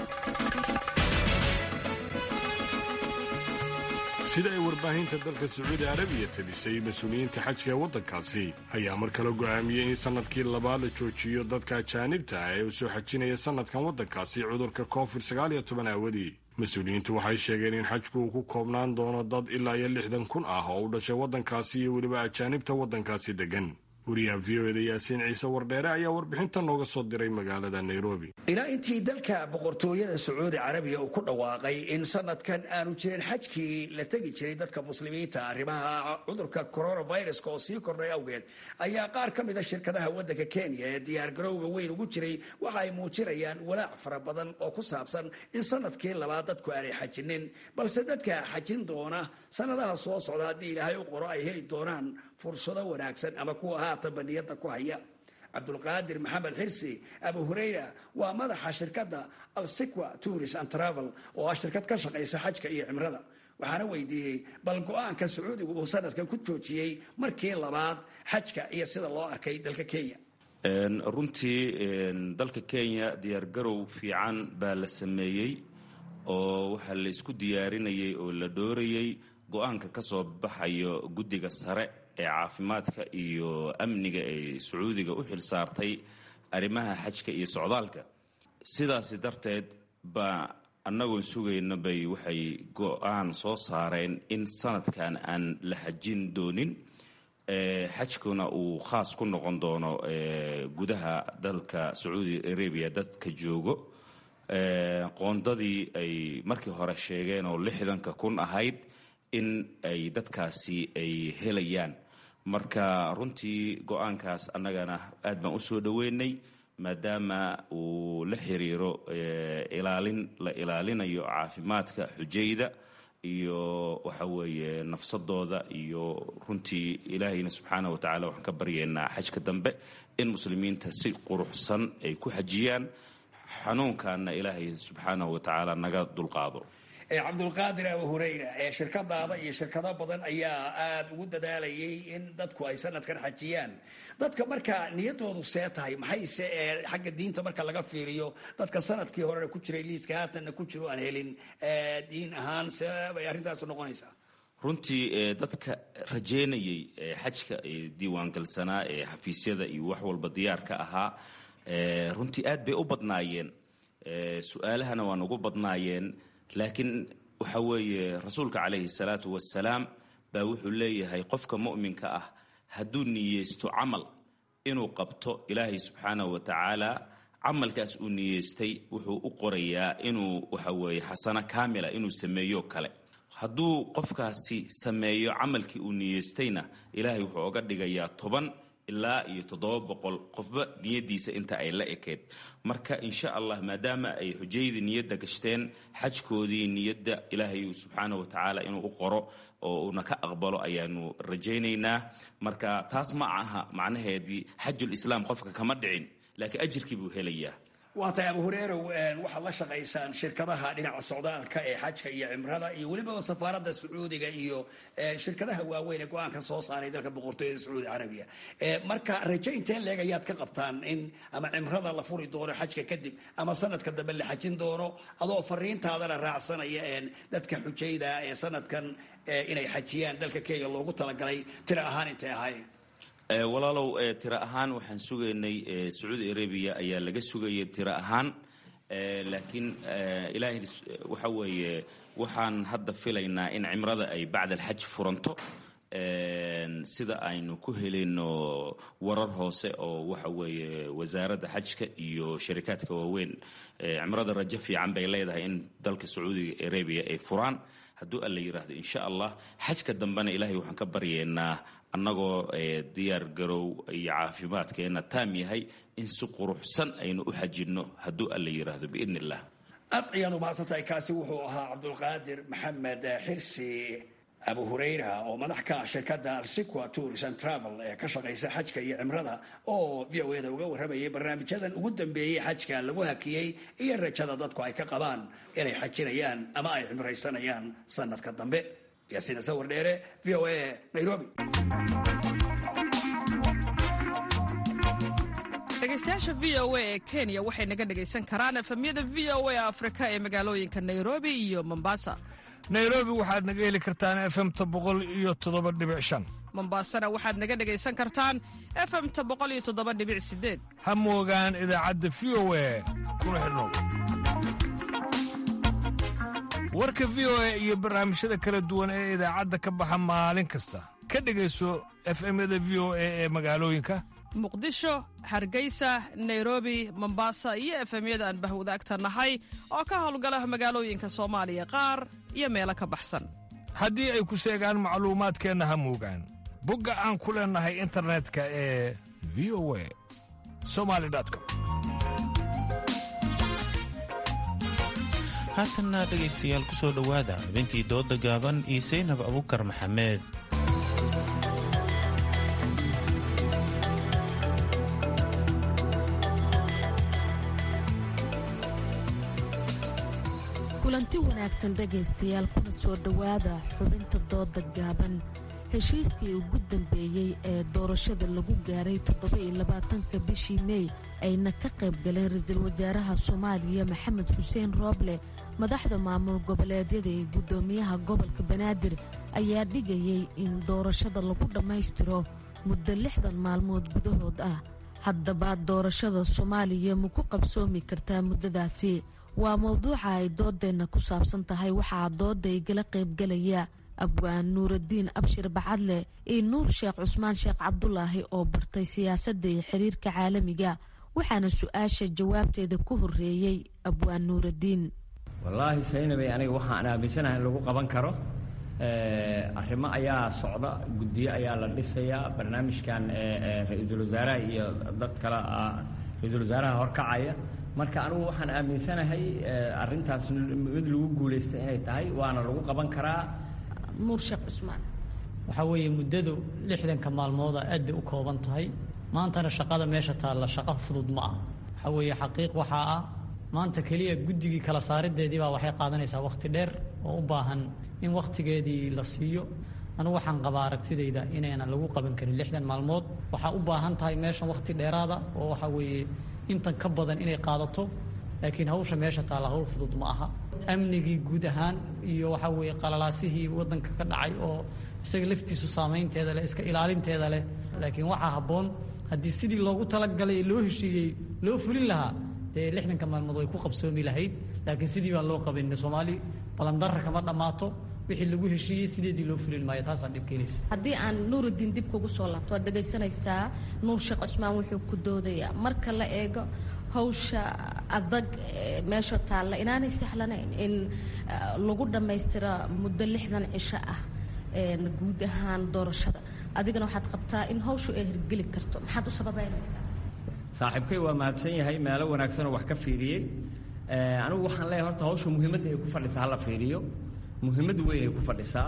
[SPEAKER 1] sida ay warbaahinta dalka sacuudi arabiya tabisay mas-uuliyiinta xajka ee waddankaasi ayaa mar kale go'aamiyey in sannadkii labaad la joojiyo dadka ajaanibta ah ee u soo xajinaya sannadkan waddankaasi cudurka covid sagaal iyo toban aawadii mas-uuliyiintu waxay sheegeen in xajku uu ku koobnaan doono dad ilaa iyo lixdan kun ah oo u dhashay waddankaasi iyo weliba ajaanibta waddankaasi deggan wariyaha v o eda yaasiin ciise wardheere ayaa warbixinta nooga soo diray magaalada nairobi
[SPEAKER 6] ilaa intii dalka boqortooyada sacuudi carabiya uu ku dhawaaqay in sanadkan aanu jirin xajkii la tegi jiray dadka muslimiinta arrimaha cudurka coronaviruska oo sii kordhay awgeed ayaa qaar ka mida shirkadaha waddanka kenya ee diyaargarowga weyn ugu jiray waxa ay muujinayaan walaac fara badan oo ku saabsan in sanadkii labaad dadku aanay xajinin balse dadka xajin doona sanadaha soo socda haddii ilaahay u qoro ay heli doonaan fursado wanaagsan ama kuwa haatan baniyada ku haya cabdulqaadir maxamed xirsi abu hureyra waa madaxa shirkadda alsiqwa tourist and travel oo ah shirkad ka shaqaysa xajka iyo cimrada waxaana weydiiyey bal go-aanka sacuudigu uu sanadkan ku joojiyey markii labaad xajka iyo sida loo arkay dalka kenya
[SPEAKER 8] runtii dalka kenya diyaargarow fiican baa la sameeyey oo waxaa la isku diyaarinayay oo la dhoorayay go-aanka ka soo baxayo guddiga sare ee caafimaadka iyo amniga ee sacuudiga u xil saartay arrimaha xajka iyo socdaalka sidaasi darteed baa annagoon sugayna bay waxay go-aan soo saareen in sanadkan aan la xajin doonin xajkuna uu khaas ku noqon doono gudaha dalka sacuudi arabiya dadka joogo qoondadii ay markii hore sheegeen oo lixdanka kun ahayd in ay dadkaasi ay helayaan marka runtii go-aankaas annagana aad baan usoo dhoweynay maadaama uu la xiriiro ilaalin la ilaalinayo caafimaadka xujayda iyo waxa weeye nafsadooda iyo runtii ilaahayna subxaana wa tacala waxaan ka baryaynaa xajka dambe in muslimiinta si quruxsan ay ku xajiyaan xanuunkaana ilaahay subxaanahu wa tacaala naga dulqaado
[SPEAKER 6] cabdulqaadir abu hureyra ee shirkadaada iyo shirkado badan ayaa aada ugu dadaalayay in dadku ay sanadkan xajiyaan dadka markaa niyadoodu see tahay maxayse xagga diinta marka laga fiiriyo dadka sanadkii horena ku jiray liiska haatanna ku jiro aan helin diin ahaan see bay arrintaas noqonaysaa
[SPEAKER 8] runtii dadka rajeynayay xajka diiwaangalsanaa ee xafiisyada iyo wax walba diyaarka ahaa runtii aad bay u badnaayeen su-aalahana waan ugu badnaayeen laakiin waxa weeye rasuulka calayhi salaatu wasalaam baa wuxuu leeyahay qofka mu'minka ah hadduu niyeysto camal inuu qabto ilaahay subxaanahu wa tacaala camalkaas uu niyeystay wuxuu u qorayaa inuu waxa weeye xasano kaamila inuu sameeyo kale hadduu qofkaasi sameeyo camalkii uu niyeystayna ilaahay wuxuu oga dhigayaa toban ilaa iyo toddoba boqol qofba niyadiisa inta ay la ekeed marka insha allah maadaama ay xujaydii niyadda gashteen xajkoodii niyadda ilaahay subxaana wa tacaala inuu u qoro oo uuna ka aqbalo ayaanu rajaynaynaa marka taas ma aha macnaheedii xajulislaam qofka kama dhicin laakiin ajirkii buu helayaa
[SPEAKER 6] waa tahay abu hureerow waxaad la shaqaysaan shirkadaha dhinaca socdaalka ee xajka iyo cimrada iyo weliba safaaradda sacuudiga iyo shirkadaha waaweyn ee go-aanka soo saaray dalka boqortooyada sacuudi carabiya marka raje intee leeg ayaad ka qabtaan in ama cimrada la furi doono xajka kadib ama sanadka dambe la xajin doono adoo fariintaadana raacsanaya dadka xujayda ee sanadkan inay xajiyaan dalka kenya loogu talagalay tira ahaan intay ahaayeen
[SPEAKER 8] walaalow tiro ahaan waxaan sugaynay sacuudi arabiya ayaa laga sugayay tiro ahaan laakiin ilaahay waxa weeye waxaan hadda filaynaa in cimrada ay bacda alxaj furanto sida aynu ku helayno warar hoose oo waxa weeye wasaaradda xajka iyo sharikaadka waaweyn cimrada rajo fiican bay leedahay in dalka sacuudiga arabiya ay furaan hadduu alla yidhaahdo insha allah xajka dambena ilaahay waxaan ka baryaynaa annagoo diyaar garow iyo caafimaadkeena taam yahay in si quruxsan aynu u xajinno hadduu alla yidhaahdo biidn illah
[SPEAKER 6] aad ayaad umahadsantahay kaasi wuxuu ahaa cabdulqaadir maxamed xirsi abu hurayra oo madax ka ah shirkadda alsiqua tourism travel ee ka shaqaysa xajka iyo cimrada oo v o eda uga warramayay barnaamijyadan ugu dambeeyey xajka lagu hakiyey iyo rajada dadku ay ka qabaan inay xajinayaan ama ay cimraysanayaan sanadka dambe yaasiina sawir dheere v o a nairobi
[SPEAKER 9] dhegeystayaasha v o a ee kenya waxay naga dhegaysan karaan efemyada v o a afrika ee magaalooyinka nairobi iyo mombasa
[SPEAKER 10] nairobi waxaad naga heli kartaan efemta boqol iyo toddoba dhibic shan
[SPEAKER 9] mombasana waxaad naga dhegaysan kartaan efemta boqol iyo toddoba dhibic sideed
[SPEAKER 10] ha moogaan idaacadda v o a kuna xidhnow warka v o a iyo barnaamijyada kala duwan ee idaacadda ka baxa maalin kasta ka dhegayso efemyada v o a ee magaalooyinka
[SPEAKER 9] muqdisho hargeysa nairobi mombasa iyo efemyada aan bahwadaagta nahay oo ka howlgala magaalooyinka soomaaliya qaar iyo meelo ka baxsan
[SPEAKER 10] haddii ay ku seegaan macluumaadkeenna ha moogaan bogga aan ku leennahay internetka ee v o a somali com
[SPEAKER 2] haatanna dhegaystayaal ku soo dhowaada xubintii dooda gaaban iyo saynab abukar maxamed
[SPEAKER 11] kulanti wanaagsan dhegaystayaal kuna soo dhowaada xubinta dooda gaaban heshiiskii ugu dambeeyey ee doorashada lagu gaaray toddobaiylabaatanka bishii mey ayna ka qayb galeen ra-iisul wasaaraha soomaaliya maxamed xuseen rooble madaxda maamul goboleedyada ee guddoomiyaha gobolka banaadir ayaa dhigayay in doorashada lagu dhammaystiro muddo lixdan maalmood gudahood ah haddaba doorashada soomaaliya ma ku qabsoomi kartaa muddadaasi waa mowduuca ay doodeenna ku saabsan tahay waxaa dooda igala qaybgalaya abwaan nuuraddiin abshir bacadle iyo nuur sheekh cusmaan sheekh cabdulaahi oo bartay siyaasadda iyo xiriirka caalamiga waxaana su-aasha jawaabteeda ku horeeyey abwaan nuuraddiin
[SPEAKER 24] wallaahi saynabay aniga waxaan aaminsanahay in lagu qaban karo arrimo ayaa socda guddiyo ayaa la dhisayaa barnaamijkan ra-iisul wasaaraha iyo dad kale ra-iisul wasaaraha horkacaya marka anigu waxaan aaminsanahay arintaas mid lagu guulaysta inay tahay waana lagu qaban karaa
[SPEAKER 11] nuur sheekh cusmaan
[SPEAKER 25] waxaa weeye muddadu lixdanka maalmooda aad bay u kooban tahay maantana shaqada meesha taalla shaqo fudud ma ah waxaa weeye xaqiiq waxaa ah maanta keliya guddigii kala saarideedii baa waxay qaadanaysaa wakhti dheer oo u baahan in wakhtigeedii la siiyo anigu waxaan qabaa aragtidayda inaynan lagu qaban karin lixdan maalmood waxaa u baahan tahay meeshan wakhti dheeraada oo waxaa weeye intan ka badan inay qaadato laakiin hawsha meesha taalla hawl fudud ma aha amnigii guud ahaan iyo waxaa weeye qalalaasihii waddanka ka dhacay oo isaga laftiisu saamaynteeda leh iska ilaalinteeda leh laakiin waxaa habboon haddii sidii loogu talagalay loo heshiiyey loo fulin lahaa dee lixdanka maalmood way ku qabsoomi lahayd laakiin sidii baan loo qabin soomaali balandarra kama dhammaato wixii lagu heshiiyey sideedii loo fulin maayo taasaa dhib keenaysa
[SPEAKER 11] haddii aan nuurudiin dib kugu soo laabto waad dhegaysanaysaa nuur sheekh cusmaan wuxuu ku doodayaa marka la eego hawsha adag meesha taalla inaanay sahlanayn in lagu dhammaystira muddo lixdan cisho ah guud ahaan doorashada adigana waxaad qabtaa in hawshu ay hirgeli karto maxaad u sababeynaysaa
[SPEAKER 24] saaxiibkay waa mahadsan yahay meelo wanaagsanoo wax ka fiiriyey anigu waxaan leeyahay horta hawsha muhiimadda ay ku fadhisaa hala fiiriyo muhiimad weyn ay ku fadhisaa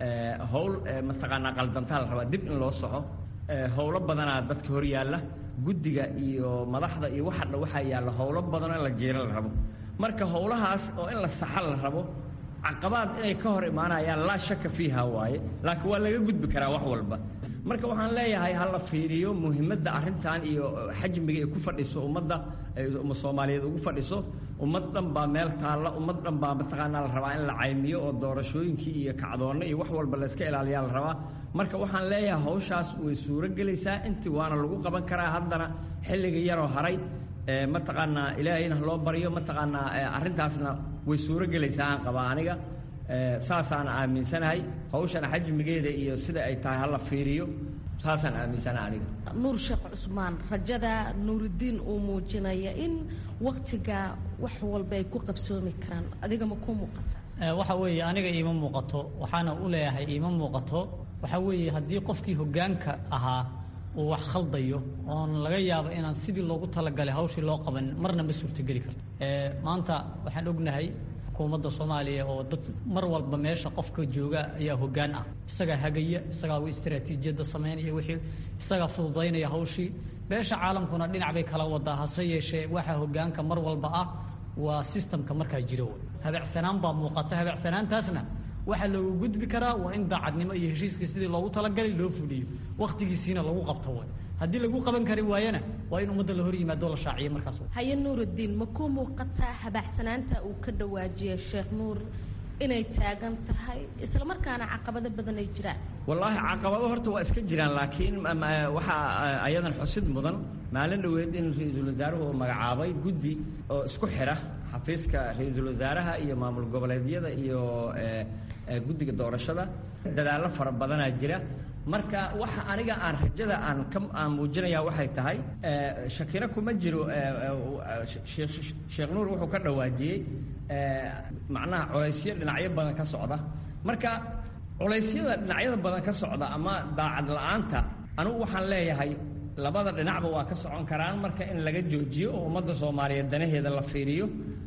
[SPEAKER 24] howl mataqaanaa qaldantaa la rabaa dib in loo soco howlo badanaa dadka hor yaalla guddiga iyo madaxda iyo waxa dha waxaa yaalla howlo badanoo in la jeero la rabo marka howlahaas oo in la saxa la rabo caqabaad inay ka hor imaanayaan laa shaka fiiha waaye laakiin waa laga gudbi karaa wax walba marka waxaan leeyahay ha la fiiriyo muhiimadda arrintan iyo xajmiga ay ku fadhiso ummadda soomaaliyeed ugu fadhiso ummad dhan baa meel taalla ummad dhan baa mataqaanaa la rabaa in la caymiyo oo doorashooyinkii iyo kacdoonna iyo wax walba layska ilaaliyaa la rabaa marka waxaan leeyahay hawshaas way suuro gelaysaa intii waana lagu qaban karaa haddana xilliga yaroo haray mataqaanaa ilaahayna loo baryo mataqaanaa arrintaasna way suuro gelaysaa aan qabaa aniga saasaan aaminsanahay hawshana xajmigeeda iyo sida ay tahay hala fiiriyo saasaan aaminsanahay aniga
[SPEAKER 4] nuur sheekh cusmaan rajada nuuridiin uu muujinaya in waktiga wax walba ay ku qabsoomi karaan adiga ma ku muuqata
[SPEAKER 25] waxa weeye aniga iima muuqato waxaana u leeyahay iima muuqato waxa weeye haddii qofkii hoggaanka ahaa uu wax khaldayo oon laga yaabo inaan sidii loogu talagalay hawshii loo qaban marna ma suurtogeli karto maanta waxaan ognahay xukuumadda soomaaliya oo dad mar walba meesha qofka jooga ayaa hoggaan ah isagaa hagaya isagaa u istaraatiijiyadda samaynaya wixii isagaa fududaynaya hawshii beesha caalamkuna dhinac bay kala wadaa hase yeeshee waxaa hoggaanka mar walba ah waa sistamka markaa jira wey habeecsanaan baa muuqata habeecsanaantaasna waxaa loogu gudbi karaa waa in daacadnimo iyo heshiiskii sidii loogu talagalay loo fuliyo wakhtigiisiina lagu qabto way haddii lagu qaban kari waayana waa in ummadda la hor yimaado la shaaciyo markaas
[SPEAKER 4] haye nuurudiin ma ku muuqataa habaacsanaanta uu ka dhawaajiyay sheekh nuur inay taagan tahay isla markaana caqabado badan ay jiraan
[SPEAKER 24] wallaahi caqabado horta waa iska jiraan laakiin waxaa ayadan xusid mudan maalin dhoweed in ra-iisul wasaaruhu uu magacaabay guddi oo isku xira xafiiska ra-iisul wasaaraha iyo maamul goboleedyada iyo guddiga doorashada dadaallo fara badanaa jira marka waxa aniga aan rajada aan ka aan muujinaya waxay tahay shakiro kuma jiro sheekh nuur wuxuu ka dhawaajiyey macnaha colaysyo dhinacyo badan ka socda marka culaysyada dhinacyada badan ka socda ama daacad la-aanta anigu waxaan leeyahay labada dhinacba waa ka socon karaan marka in laga joojiyo oo ummadda soomaaliyeed danaheeda la fiiriyo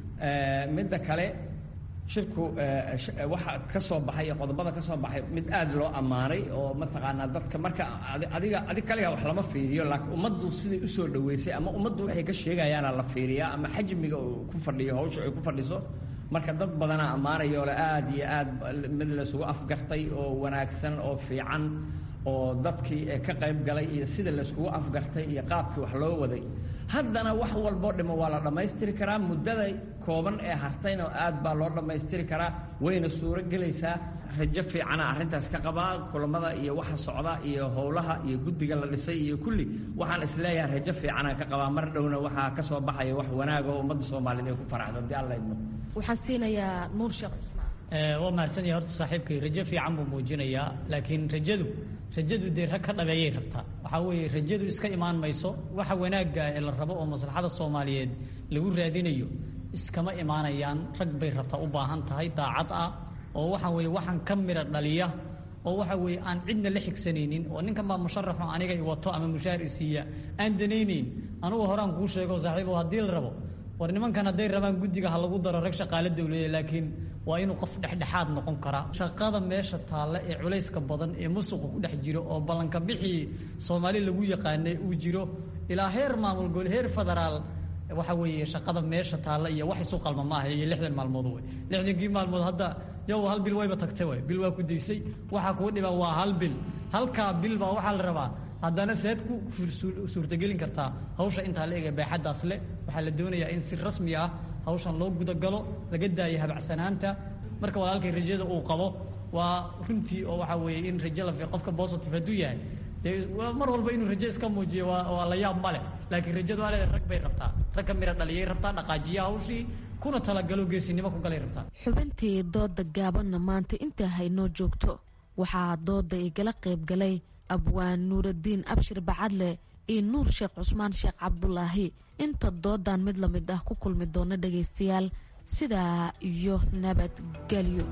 [SPEAKER 24] midda kale shirku waxa ka soo baxay iyo qodobada ka soo baxay mid aad loo ammaanay oo mataqaanaa dadka marka adiga adig kaliga wax lama fiiriyo laakiin ummaddu siday usoo dhaweysay ama ummaddu waxay ka sheegayaana la fiiriyaa ama xajmiga uu ku fadhiyo hawsha ay ku fadhiso marka dad badanaa ammaanayo le aad iyo aad mid laysugu afgartay oo wanaagsan oo fiican oo dadkii ka qayb galay iyo sida layskugu afgartay iyo qaabkii wax loo waday haddana wax walboo dhimo waa la dhammaystiri karaa muddada kooban ee hartayna aad baa loo dhammaystiri karaa wayna suuro gelaysaa rajo fiicana arrintaas ka qabaa kulamada iyo waxa socda iyo howlaha iyo guddiga la dhisay iyo kulli waxaan isleeyahay rajo fiicana ka qabaa mar dhowna waxaa ka soo baxaya wax wanaaga oo ummadda soomaaliyeed ay ku faraxdo haddii alla idmo
[SPEAKER 4] waxaan siinayaa nuur sheekh cusmaan
[SPEAKER 25] waa mahadsanyahay horta saaxiibkay rajo fiican buu muujinayaa laakiin rajadu rajadu dee rag ka dhabeeyay rabtaa waxaa weeye rajadu iska imaan mayso waxa wanaagga ee la rabo oo maslaxada soomaaliyeed lagu raadinayo iskama imaanayaan rag bay rabtaa u baahan tahay daacad ah oo waxa weeye waxaan ka midha dhaliya oo waxa weeye aan cidna la xigsanaynin oo ninkan baa musharaxo aniga i wato ama mushaar i siiya aan danaynayn anugu horaan kuu sheego saaxiibo haddii la rabo war nimankan hadday rabaan guddiga ha lagu daro rag shaqaale dawladeed laakiin waa inuu qof dhexdhexaad noqon karaa shaqada meesha taalla ee culayska badan ee musuqa ku dhex jiro oo ballanka bixii soomaali lagu yaqaanay uu jiro ilaa heer maamul gol heer federaal waxa weeye shaqada meesha taalla iyo wax isu qalma ma aha iyo lixdan maalmood wey lixdankii maalmood hadda yow hal bil wayba tagtay way bil waa ku daysay waxaa kuu dhiban waa hal bil halkaa bil baa waxaa la rabaa haddana seed ku suurtagelin kartaa hawsha intaa la ega baaxaddaas leh waxaa la doonayaa in si rasmi ah hawshan loo gudagalo laga daayo habacsanaanta marka walaalkay rajada uu qabo waa runtii oo waxaa weeye in rajo la qofka positive hadduu yahay dee mar walba inuu rajo iska muujiyo waa waa la yaab ma leh laakiin rajadu waa leedahay rag bay rabtaa rag ka mira dhaliyay rabtaa dhaqaajiya hawshii kuna talagalo geesinimo ku galay rabtaa
[SPEAKER 11] xubintii dooda gaabanna maanta intaa haynoo joogto waxaa dooda igala qayb galay abwaan nuuradiin abshir bacadle iyo nuur sheekh cusmaan sheekh cabdulaahi inta doodan mid lamid ah ku kulmi doona dhagaystayaal sidaa iyo nabadgelyo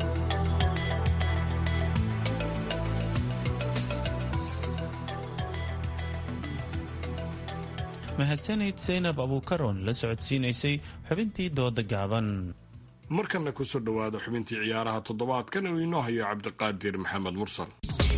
[SPEAKER 2] mahadsanid saynab abuukaroon la socodsiinaysay xubintii dooda gaaban
[SPEAKER 1] markanna kusoo dhowaada xubintii ciyaaraha toddobaadkan uu inoo hayo cabdiqaadir maxamed mursal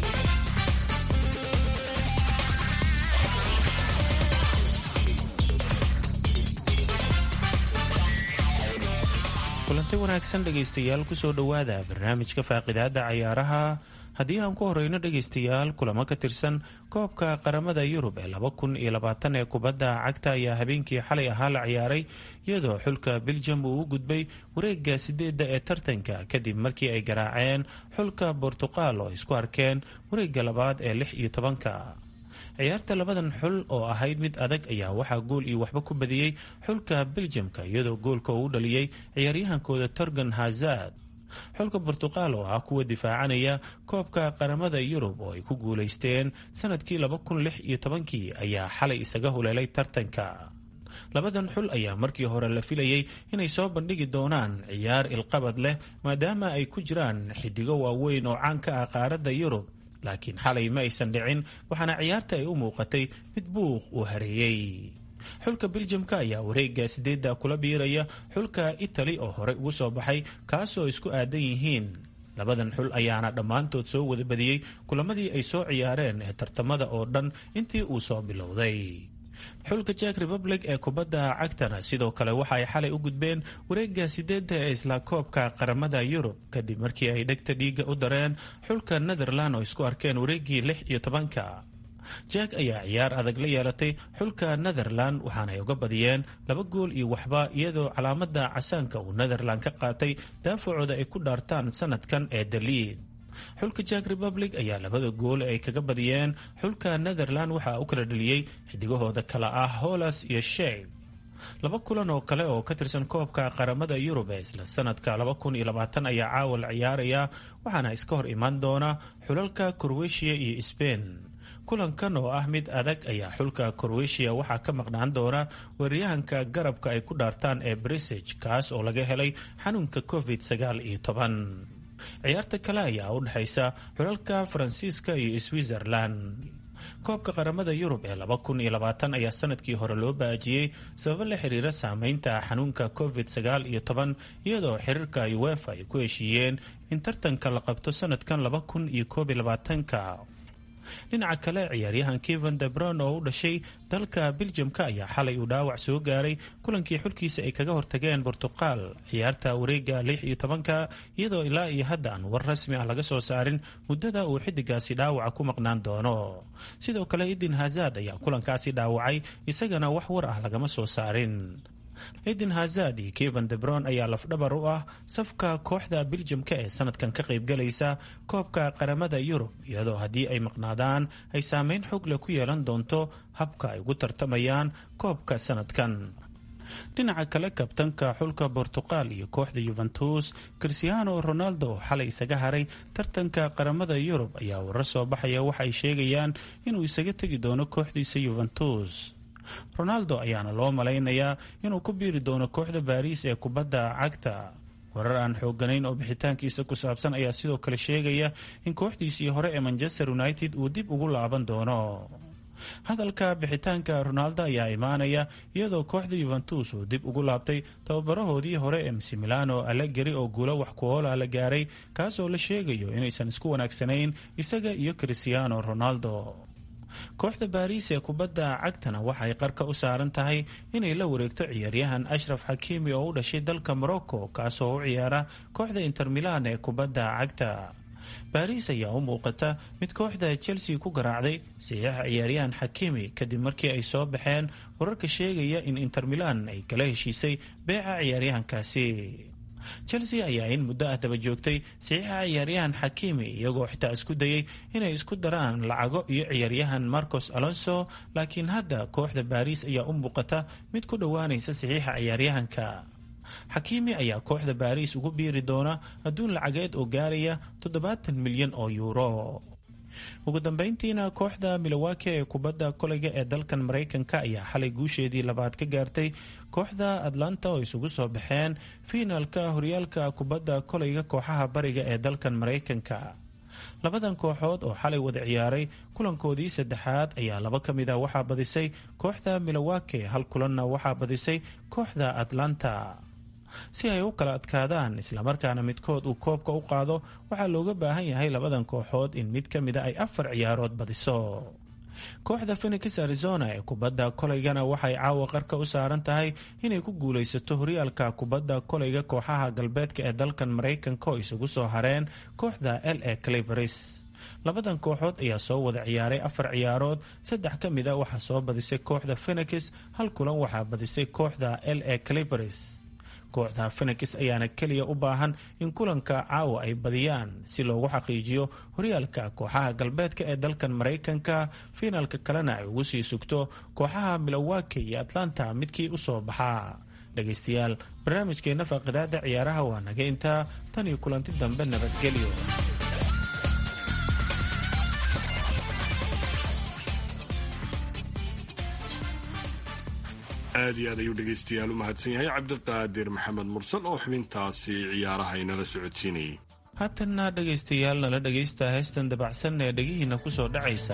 [SPEAKER 2] kulanti wanaagsan dhegaystayaal kusoo dhowaada barnaamijka faaqidaada cayaaraha haddii aan ku horeyno dhegaystayaal kulamo ka tirsan koobka qaramada yurub ee laba kun iyo labaatan ee kubadda cagta ayaa habeenkii xalay ahaa la ciyaaray iyadoo xulka beljum uu u gudbay wareega sideedda ee tartanka kadib markii ay garaaceen xulka bortuqal oo isku arkeen wareega labaad ee lix iyo tobanka ciyaarta labadan xul oo ahayd mid adag ayaa waxaa gool iyo waxba ku badiyey xulka beljamka iyadoo goolka uu dhaliyey ciyaaryahankooda torgan hazard xulka burtuqaal oo ah kuwa difaacanaya koobka qaramada yurub oo ay ku guulaysteen sanadkii laba kun lix iyo tobankii ayaa xalay isaga huleelay tartanka labadan xul ayaa markii hore la filayay inay soo bandhigi doonaan ciyaar ilqabad leh maadaama ay ku jiraan xidigo waaweyn oo caan ka ah qaaradda yurub laakiin xalay ma aysan dhicin waxaana ciyaarta ay u muuqatay mid buuq uu hareeyey xulka beljamka ayaa wareega sideedda kula biiraya xulka itali oo horey ugu soo baxay kaasoo isku aadan yihiin labadan xul ayaana dhammaantood soo wada badiyey kulamadii ay soo ciyaareen ee tartamada oo dhan intii uu soo bilowday xulka jack republic ee kubadda cagtana sidoo kale waxa ay xalay u gudbeen wareega sideedda ee isla koobka qaramada yurub kadib markii ay dhegta dhiiga u dareen xulka netherland oo isku arkeen wareegii lix iyo tobanka jack ayaa ciyaar adag la yeelatay xulka netherland waxaana ay uga badiyeen laba gool iyo waxba iyadoo calaamada casaanka uu netherland ka qaatay daafacooda ay ku dhaartaan sanadkan ee daliid xulka jack republic ayaa labada gool ay kaga badiyeen xulka netherland waxaa u kala dheliyey xidigahooda kale ah holas iyo sheib laba kulan oo kale oo ka tirsan koobka qaramada yurub ee isla sanadka ayaa caawa la ciyaaraya waxaana iska hor imaan doona xulalka korweshiya iyo sbain kulankan oo ah mid adag ayaa xulka korweshiya waxaa ka maqnaan doona weeryahanka garabka ay ku dhaartaan ee brisage kaas oo laga helay xanuunka covid sagaal iyo toban ciyaarta kale ayaa u dhexaysa xulalka faransiiska iyo switzerland koobka qaramada yurub ee ayaa sanadkii hore loo baajiyey sababo la xiriira saameynta xanuunka covid sagaal iyo toban iyadoo xiriirka uefa ay ku heshiiyeen in tartanka la qabto sanadkan ka dhinaca kale ciyaaryahan kevan debron oo u dhashay dalka beljamka ayaa xalay uu dhaawac soo gaaray kulankii xulkiisa ay kaga hortageen bortuqal ciyaarta wareega lix iyo tobanka iyadoo ilaa iyo hadda aan war rasmi ah laga soo saarin muddada uu xidigaasi dhaawaca ku maqnaan doono sidoo kale idin hazad ayaa kulankaasi dhaawacay isagana wax war ah lagama soo saarin eden hazad iyo kevan debron ayaa lafdhabar u ah safka kooxda beljamka ee sanadkan ka qaybgalaysa koobka qaramada yurub iyadoo haddii ay maqnaadaan ay saameyn xog leh ku yeelan doonto habka ay ugu tartamayaan koobka sanadkan dhinaca kale kabtanka xulka bortuqal iyo kooxda yuventus christiano ronaldo oo xalay isaga haray tartanka qaramada yurub ayaa warar soo baxaya waxa ay sheegayaan inuu isaga tegi doono kooxdiisa yuventus ronaldo ayaana loo malaynayaa inuu ku biiri doono kooxda baariis ee kubadda cagta warar aan xooganayn oo bixitaankiisa ku saabsan ayaa sidoo kale sheegaya in kooxdiisii hore ee manchester united uu dib ugu laaban doono hadalka bixitaanka ronaldo ayaa imaanaya iyadoo kooxda yuventus uu dib ugu laabtay tababarahoodii hore ee msimilano allegeri oo guulo wax kuoola la gaaray kaasoo la sheegayo inaysan isku wanaagsanayn isaga iyo christiano ronaldo kooxda baariis ee kubadda cagtana waxay qarka u saaran tahay inay la wareegto ciyaaryahan ashraf xakiimi oo u dhashay dalka morocco kaasoo u ciyaara kooxda inter milan ee kubadda cagta baariis ayaa u muuqata mid kooxda chelsea ku garaacday saxiixa ciyaaryahan xakiimi kadib markii ay soo baxeen wararka sheegaya in inter milan ay kala heshiisay beeca ciyaaryahankaasi chelsea ayaa in muddo ah daba joogtay saxiixa ciyaaryahan xakiimi iyagoo xitaa isku dayay inay isku daraan lacago iyo ciyaaryahan marcos alonso laakiin hadda kooxda baariis ayaa u muuqata mid ku dhowaanaysa saxiixa ciyaaryahanka xakiimi ayaa kooxda baariis ugu biiri doona adduun lacageed oo gaaraya toddobaatan milyan oo yuuro ugu dambeyntiina kooxda milowaki ee kubadda koleyga ee dalkan maraykanka ayaa xalay guusheedii labaad ka gaartay kooxda atlanta oo isugu soo baxeen fiinaalka horyaalka kubadda koleyga kooxaha bariga ee dalkan maraykanka labadan kooxood oo xalay wada ciyaaray kulankoodii saddexaad ayaa laba ka mid ah waxaa badisay kooxda milowaki hal kulanna waxaa badisay kooxda atlanta si ay u kala adkaadaan islamarkaana midkood uu koobka u qaado waxaa looga baahan yahay labadan kooxood in mid ka mida ay afar ciyaarood badiso kooxda phenix arizona ee kubadda kolaygana waxay caawa qarka u saaran tahay inay ku guulaysato horyaalka kubadda kolayga kooxaha galbeedka ee dalkan maraykanka oo isugu soo hareen kooxda l a cliveris labadan kooxood ayaa soo wada ciyaaray afar ciyaarood saddex ka mid a waxaa soo badisay kooxda phenix hal kulan waxaa badisay kooxda l a cliveris kooxda phenix ayaana keliya u baahan in kulanka caawa ay badiyaan si loogu xaqiijiyo horyaalka kooxaha galbeedka ee dalkan maraykanka fiinaalka kalena ay ugu sii sugto kooxaha milowaki iyo atlanta midkii u soo baxaa dhegaystayaal barnaamijkeenna faaqidaada ciyaaraha waa naga intaa tan iyo kulanti dambe nabadgelyo
[SPEAKER 1] aad iyo aad ayuu dhegaystayaal u mahadsan yahay cabdiqaadir maxamed mursal oo xubintaasi ciyaaraha inala socodsiinayay
[SPEAKER 2] haatanna dhegaystayaal nala dhegaysta heestan dabacsan ee dhegihiinna ku soo dhacaysa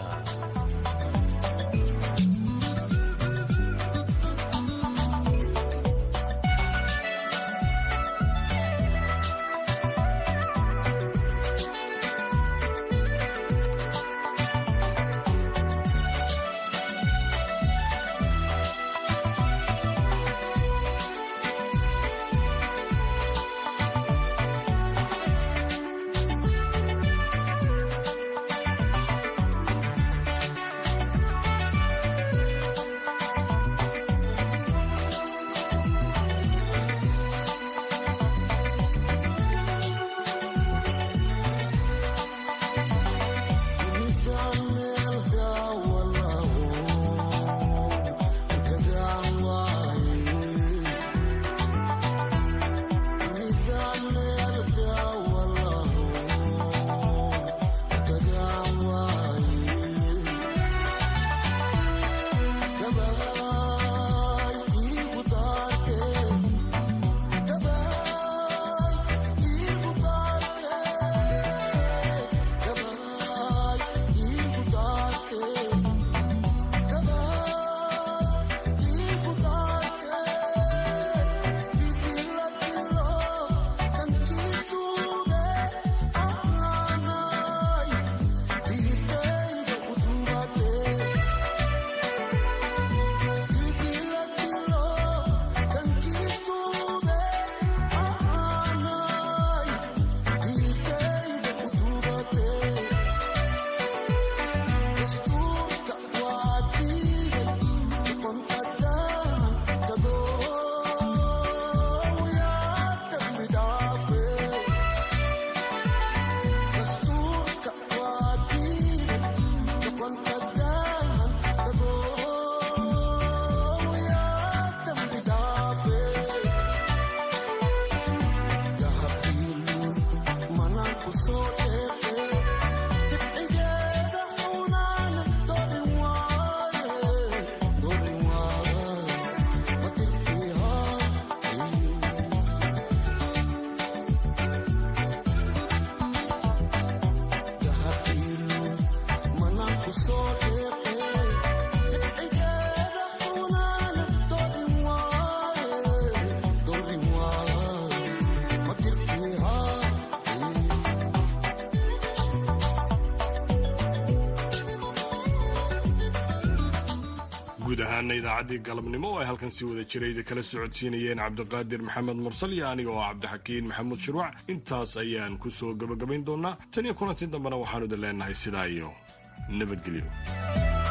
[SPEAKER 1] guud ahaana idaacaddii galabnimo oo ay halkan si wada jirayda kala socodsiinayeen cabdiqaadir maxamed mursal iyo aniga oo cabdixakiin maxamuud shirwac intaas ayaan ku soo gebagabayn doonaa tan iyo kulantii dambena waxaanu idin leenahay sidaa iyo nabadgelyo